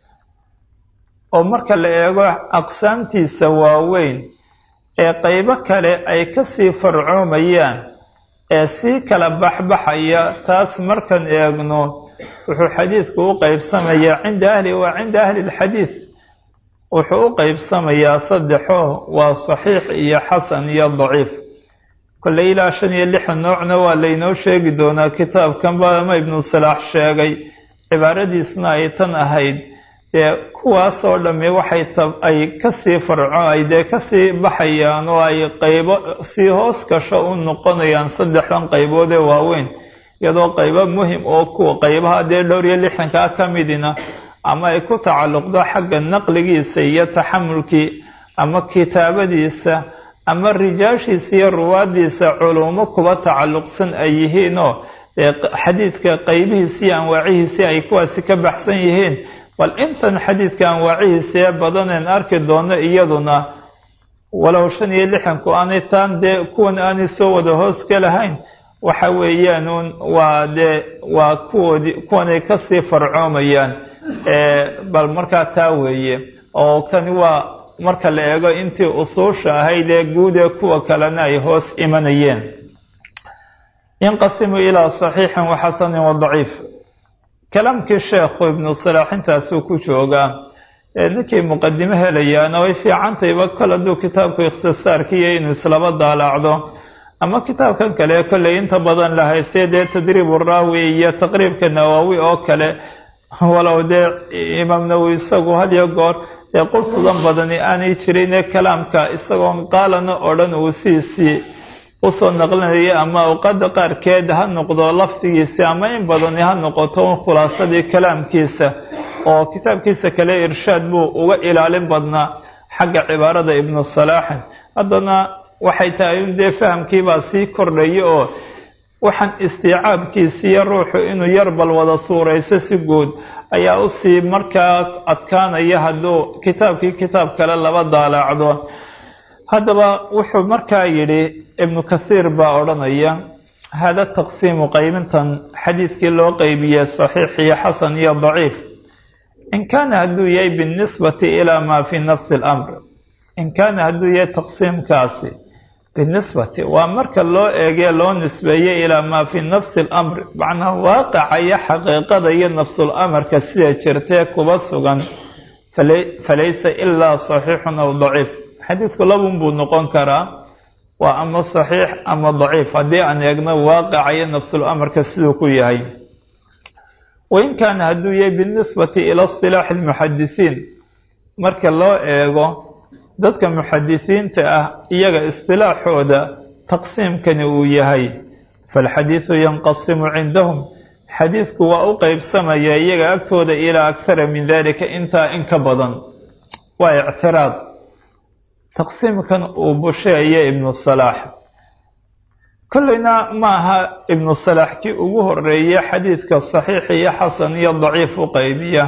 oo marka la eego aqsaamtiisa waaweyn ee qeybo kale ay kasii farcoomayaan ee sii kala baxbaxaya taas markan eegno wuxuu xadiidku u qeybsamayaa cinda ahlihi wa cinda ahli lxadiid wuxuu u qeybsamayaa saddexo waa saxiix iyo xasan iyo daciif kolley ilaa shan iyo lixdan noocna waa laynoo sheegi doonaa kitaabkanba ama ibnu salaax sheegay cibaaradiisna ay tan ahayd dee kuwaasoo dhammi waxay ay kasii farco ay dee kasii baxayaan oo ay qaybo sii hoos gasho u noqonayaan saddexdan qaybood ee waaweyn iyadoo qaybo muhim oo kuwa qaybaha dee dhowr iyo lixdankaa ka midina ama ay ku tacalluqdo xagga naqligiisa iyo taxamulkii ama kitaabadiisa ama rijaashiisa iyo ruwaadiisa culumo kuba tacalluqsan ay yihiinoo xadiidka qaybihiisii anwaacihiisii ay kuwaasi ka baxsan yihiin bal intan xadiidka anwaacihiisa ee badaneen arki doono iyaduna walow shan iyo lixanku aanay taan dee kuwan aanay soo wada hoos ka lahayn waxa weeyaanuun waa dee waa kuwoodii kuwanay kasii farcoomayaan bal markaa taa weeye oo kani waa marka la eego intii usuusha ahayd ee guud ee kuwa kalena ay hoos imanayeen yanqasimu ilaa saxiixin wa xasanin wa daciif kalaamkii sheekhu ibnu salaax intaasuu ku joogaa ninkii muqadimo helayaana way fiicantayba kol hadduu kitaabku ikhtisaarkiiyo inuu islaba daalaacdo ama kitaabkan kale kolley inta badan la haystay dee tadriibu raawi iyo taqriibka nawaawi oo kale walow dee imaam nawowi isagu hadiyo goor dee qurtudan badani aanay jirin ee kalaamka isagoon qaalana odhan uu siisii usoo naqlinaya ama awqaada qaarkeed ha noqdo lafdigiisi ama in badani ha noqoto un khulaasadii kalaamkiisa oo kitaabkiisa kale irshaad buu uga ilaalin badnaa xagga cibaarada ibnu salaaxin haddana waxay tahay in dee fahamkiibaa sii kordhaya oo waxaan istiicaabkiisiiyo ruuxu inuu yar bal wada suurayso si guud ayaa usii markaa adkaanaya hadduu kitaabkii kitaab kale laba daalaacdo haddaba wuxuu markaa yidhi ibnu kathiir baa odhanaya hada taqsiimu qaybintan xadiidkii loo qeybiye saxiix iyo xasan iyo daciif in kaana hadduu yahay binisbati ilaa maa fii nafsi alamr in kaana hadduu yahay taqsiimkaasi binisbati waa marka loo eegee loo nisbeeyey ilaa maa fii nafsi alamr macnaa waaqaca iyo xaqiiqada iyo nafsul amarka sida jirtee kuba sugan falaysa ilaa saxiixun aw daciif xadiidku labun buu noqon karaa waa ama saxiix ama daciif haddii aan eegno waaqacayo nafsul amarka siduu ku yahay wain kaana hadduu yahay binisbati ila istilaaxi lmuxadisiin marka loo eego dadka muxadisiinta ah iyaga istilaaxooda taqsiimkani uu yahay falxadiidu yanqasimu cindahum xadiidku waa u qeybsamaya iyaga agtooda ilaa akhara min dalika intaa in ka badan waa ictiraad taqsiimkan uu busheeya ibnu salaax kolleyna ma aha ibnu salaax kii ugu horeeye xadiidka saxiix iyo xasan iyo daciif u qeybiya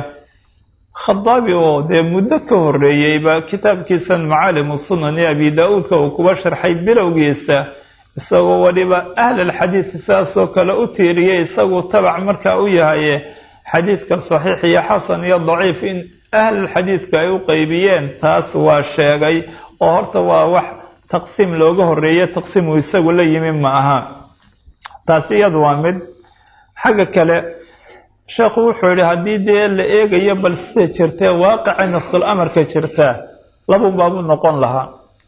khadaabi oo dee muddo ka horeeyeyba kitaabkiisan macaalimu sunan ee abi daa-uudka uu kuba sharxay bilowgiisa isagoo weliba ahlalxadiid sidaasoo kale u tiiriyey isagu tabac markaa u yahaye xadiidka saxiix iyo xasan iyo daciif in ahlalxadiidka ay u qeybiyeen taas waa sheegay oo horta waa wax taqsiim looga horeeye taqsiim uu isagu la yimi ma aha taasi iyadu waa mid xagga kale sheekhu wuxuu yihi haddii dee la eegayo bal sida jirtee waaqica nafsul amarka jirtaa labun baabuu noqon lahaa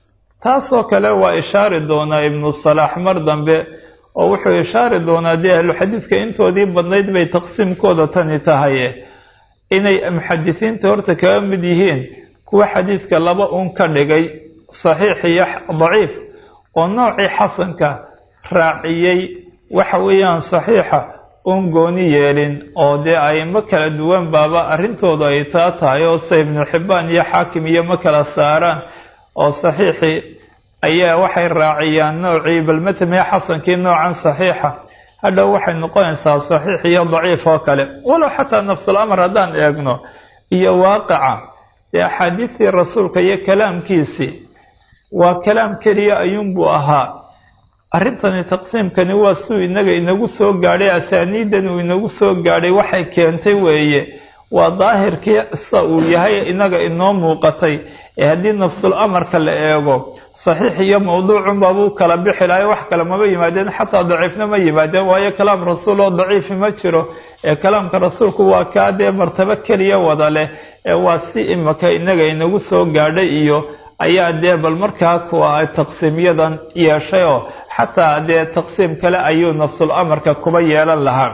taasoo kale waa ishaari doonaa ibnu salaax mar dambe oo wuxuu ishaari doonaa dee ahluxadiidka intoodii badnayd bay taqsiimkooda tani tahay inay muxadisiinta horta kaga mid yihiin kuwa xadiidka laba un ka dhigay saxiix iyo daciif oo noocii xasanka raaciyey waxa weeyaan saxiixa un gooni yeelin oo dee aymo kala duwan baaba arrintooda ay taa tahay oo se ibnu xibbaan iyo xaakim iyo ma kala saaraan oo saxiixii ayaa waxay raaciyaan noocii bal matamee xasankii noocan saxiixa hadhow waxay noqonaysaa saxiix iyo daciif oo kale walow xataa nafsul amar haddaan eegno iyo waaqica dee axaadiistii rasuulka iyo kalaamkiisii waa kalaam keliya ayuunbuu ahaa arrintani taqsiimkani waa suu inaga inagu soo gaadhay asaaniidan uu inagu soo gaadhay waxay keentay weeye waa daahirkii sa uu yahay inaga inoo muuqatay ee haddii nafsul amarka la eego saxiix iyo mawduucunbaabuu kala bixi lahay wax kale maba yimaadeen xataa daciifna ma yimaadeen waayo kalaam rasuul oo daciifi ma jiro ee kalaamka rasuulku waa kaa dee martabo keliya wada leh ee waa si imaka inaga inagu soo gaadhay iyo ayaa dee bal markaa kuwa taqsiimyadan yeeshay oo xataa dee taqsiim kale ayuu nafsul amarka kuba yeelan lahaa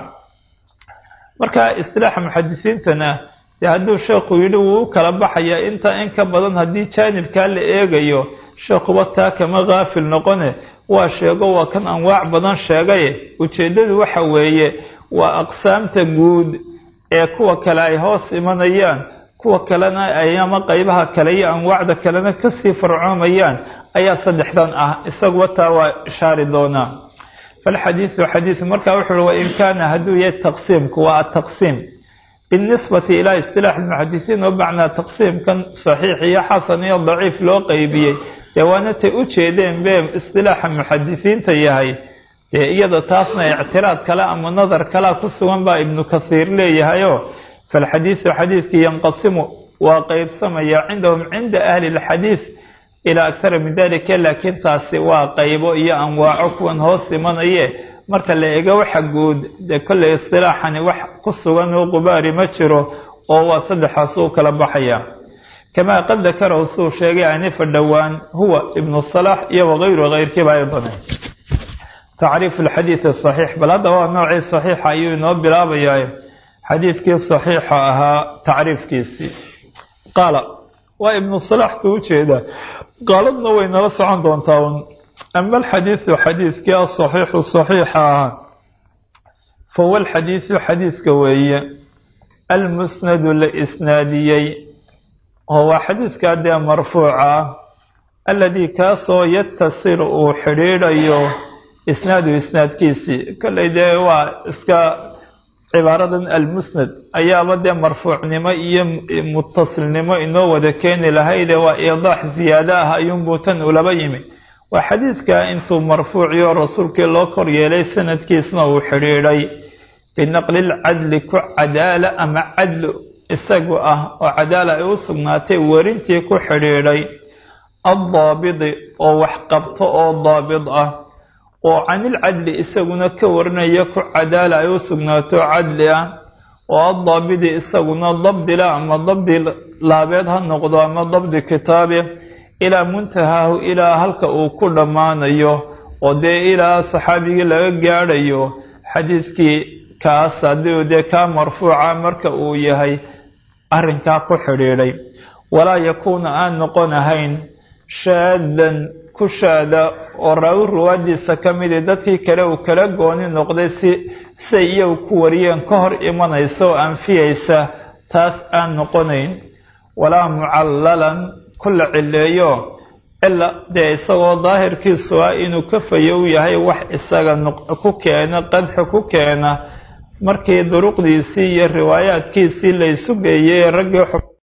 marka istilaaxa muxadisiintana dee hadduu sheekhu yidhi wuu u kala baxayaa intaa in ka badan haddii jaanibkaa la eegayo sheekhuba taa kama kaafil noqone waa sheego waa kan anwaac badan sheegaye ujeeddadu waxa weeye waa aqsaamta guud ee kuwa kale ay hoos imanayaan kuwa kalena ay ama qeybaha kale iyo anwaacda kalena kasii farcoomayaan ayaa saddexdan ah isaguba taa waa ishaari doonaa falxadiidu xadiidu markaa wuxuu uhi wain kaana hadduu yahay taqsiimku waa ataqsiim binisbati ilaa istilaax lmuxadisiin oo macnaa taqsiimkan saxiix iyo xasan iyo daciif loo qeybiyey dee waana tay u jeedeen be istilaaxa muxadisiinta yahay dee iyada taasna ictiraad kale ama nadar kalea ku sugan baa ibnu kathiir leeyahayoo falxadiidu xadiidkii yanqasimu waa qeybsamaya cindahum cinda ahli lxadiid ilaa akhara min dalika laakiin taasi waa qaybo iyo anwaaco kuwan hoos imanaye marka la eego waxa guud dee kolley istilaaxani wax ku sugan oo qubaari ma jiro oo waa saddexaas u kala baxaya kamaa qad dakarahu suu sheegay anifa dhowaan huwa ibnu salaax iyo wakayru keyrkiiba ay badan tacriifu alxadiidi saxiix bal hadda waa noocii saxiixa ayuu inoo bilaabayaa xadiidkii saxiixa ahaa tacriifkiisii qaala waa ibnu salaaxtu ujeedaa qaaladna way nala socon doontaa un ama alxadiidu xadiidkii asaxiixu saxiixa ahaa fahuwa alxadiidu xadiidka weeye almusnadu la isnaadiyey oo waa xadiidkaa dee marfuuca ah alladii kaasoo yatasilu uu xidhiidhayo isnaadu isnaadkiisii kolley dee waa iska cibaaradan almusnad ayaaba dee marfuucnimo iyo mutasilnimo inoo wada keeni lahayde waa iidaax ziyaado ah ayuunbuu tan ulaba yimi waa xadiidka intuu marfuuciyo rasuulkii loo kor yeelay sanadkiisna uu xidhiidhay binaqli lcadli ku cadaala ama cadlu isagu ah oo cadaala ay u sugnaatay werintii ku xidhiidhay addaabidi oo wax qabto oo daabid ah oo canilcadli isaguna ka warinaya ku cadaala ay u sugnaato cadli ah oo addaabidi isaguna dabdila ama dabdi laabeed ha noqdo ama dabdi kitaabi ilaa muntahaahu ilaa halka uu ku dhammaanayo oo dee ilaa saxaabigii laga gaadhayo xadiidkii kaas haddii dee kaa marfuuca marka uu yahay arrinkaa ku xidhiidhay walaa yakuuna aan noqon ahayn shaadan ku shaada oo raawi ruwaadiisa ka midi dadkii kale uu kala gooni noqday si say iyagu ku wariyeen ka hor imanaysa oo anfiyaysa taas aan noqonayn walaa mucallalan ku la cileeyo cila dee isagoo daahirkiisu ah inuu ka fayow yahay wax isaga ku keena qadxi ku keena markii duruqdiisii iyo riwaayaadkiisii laysu geeyey raggii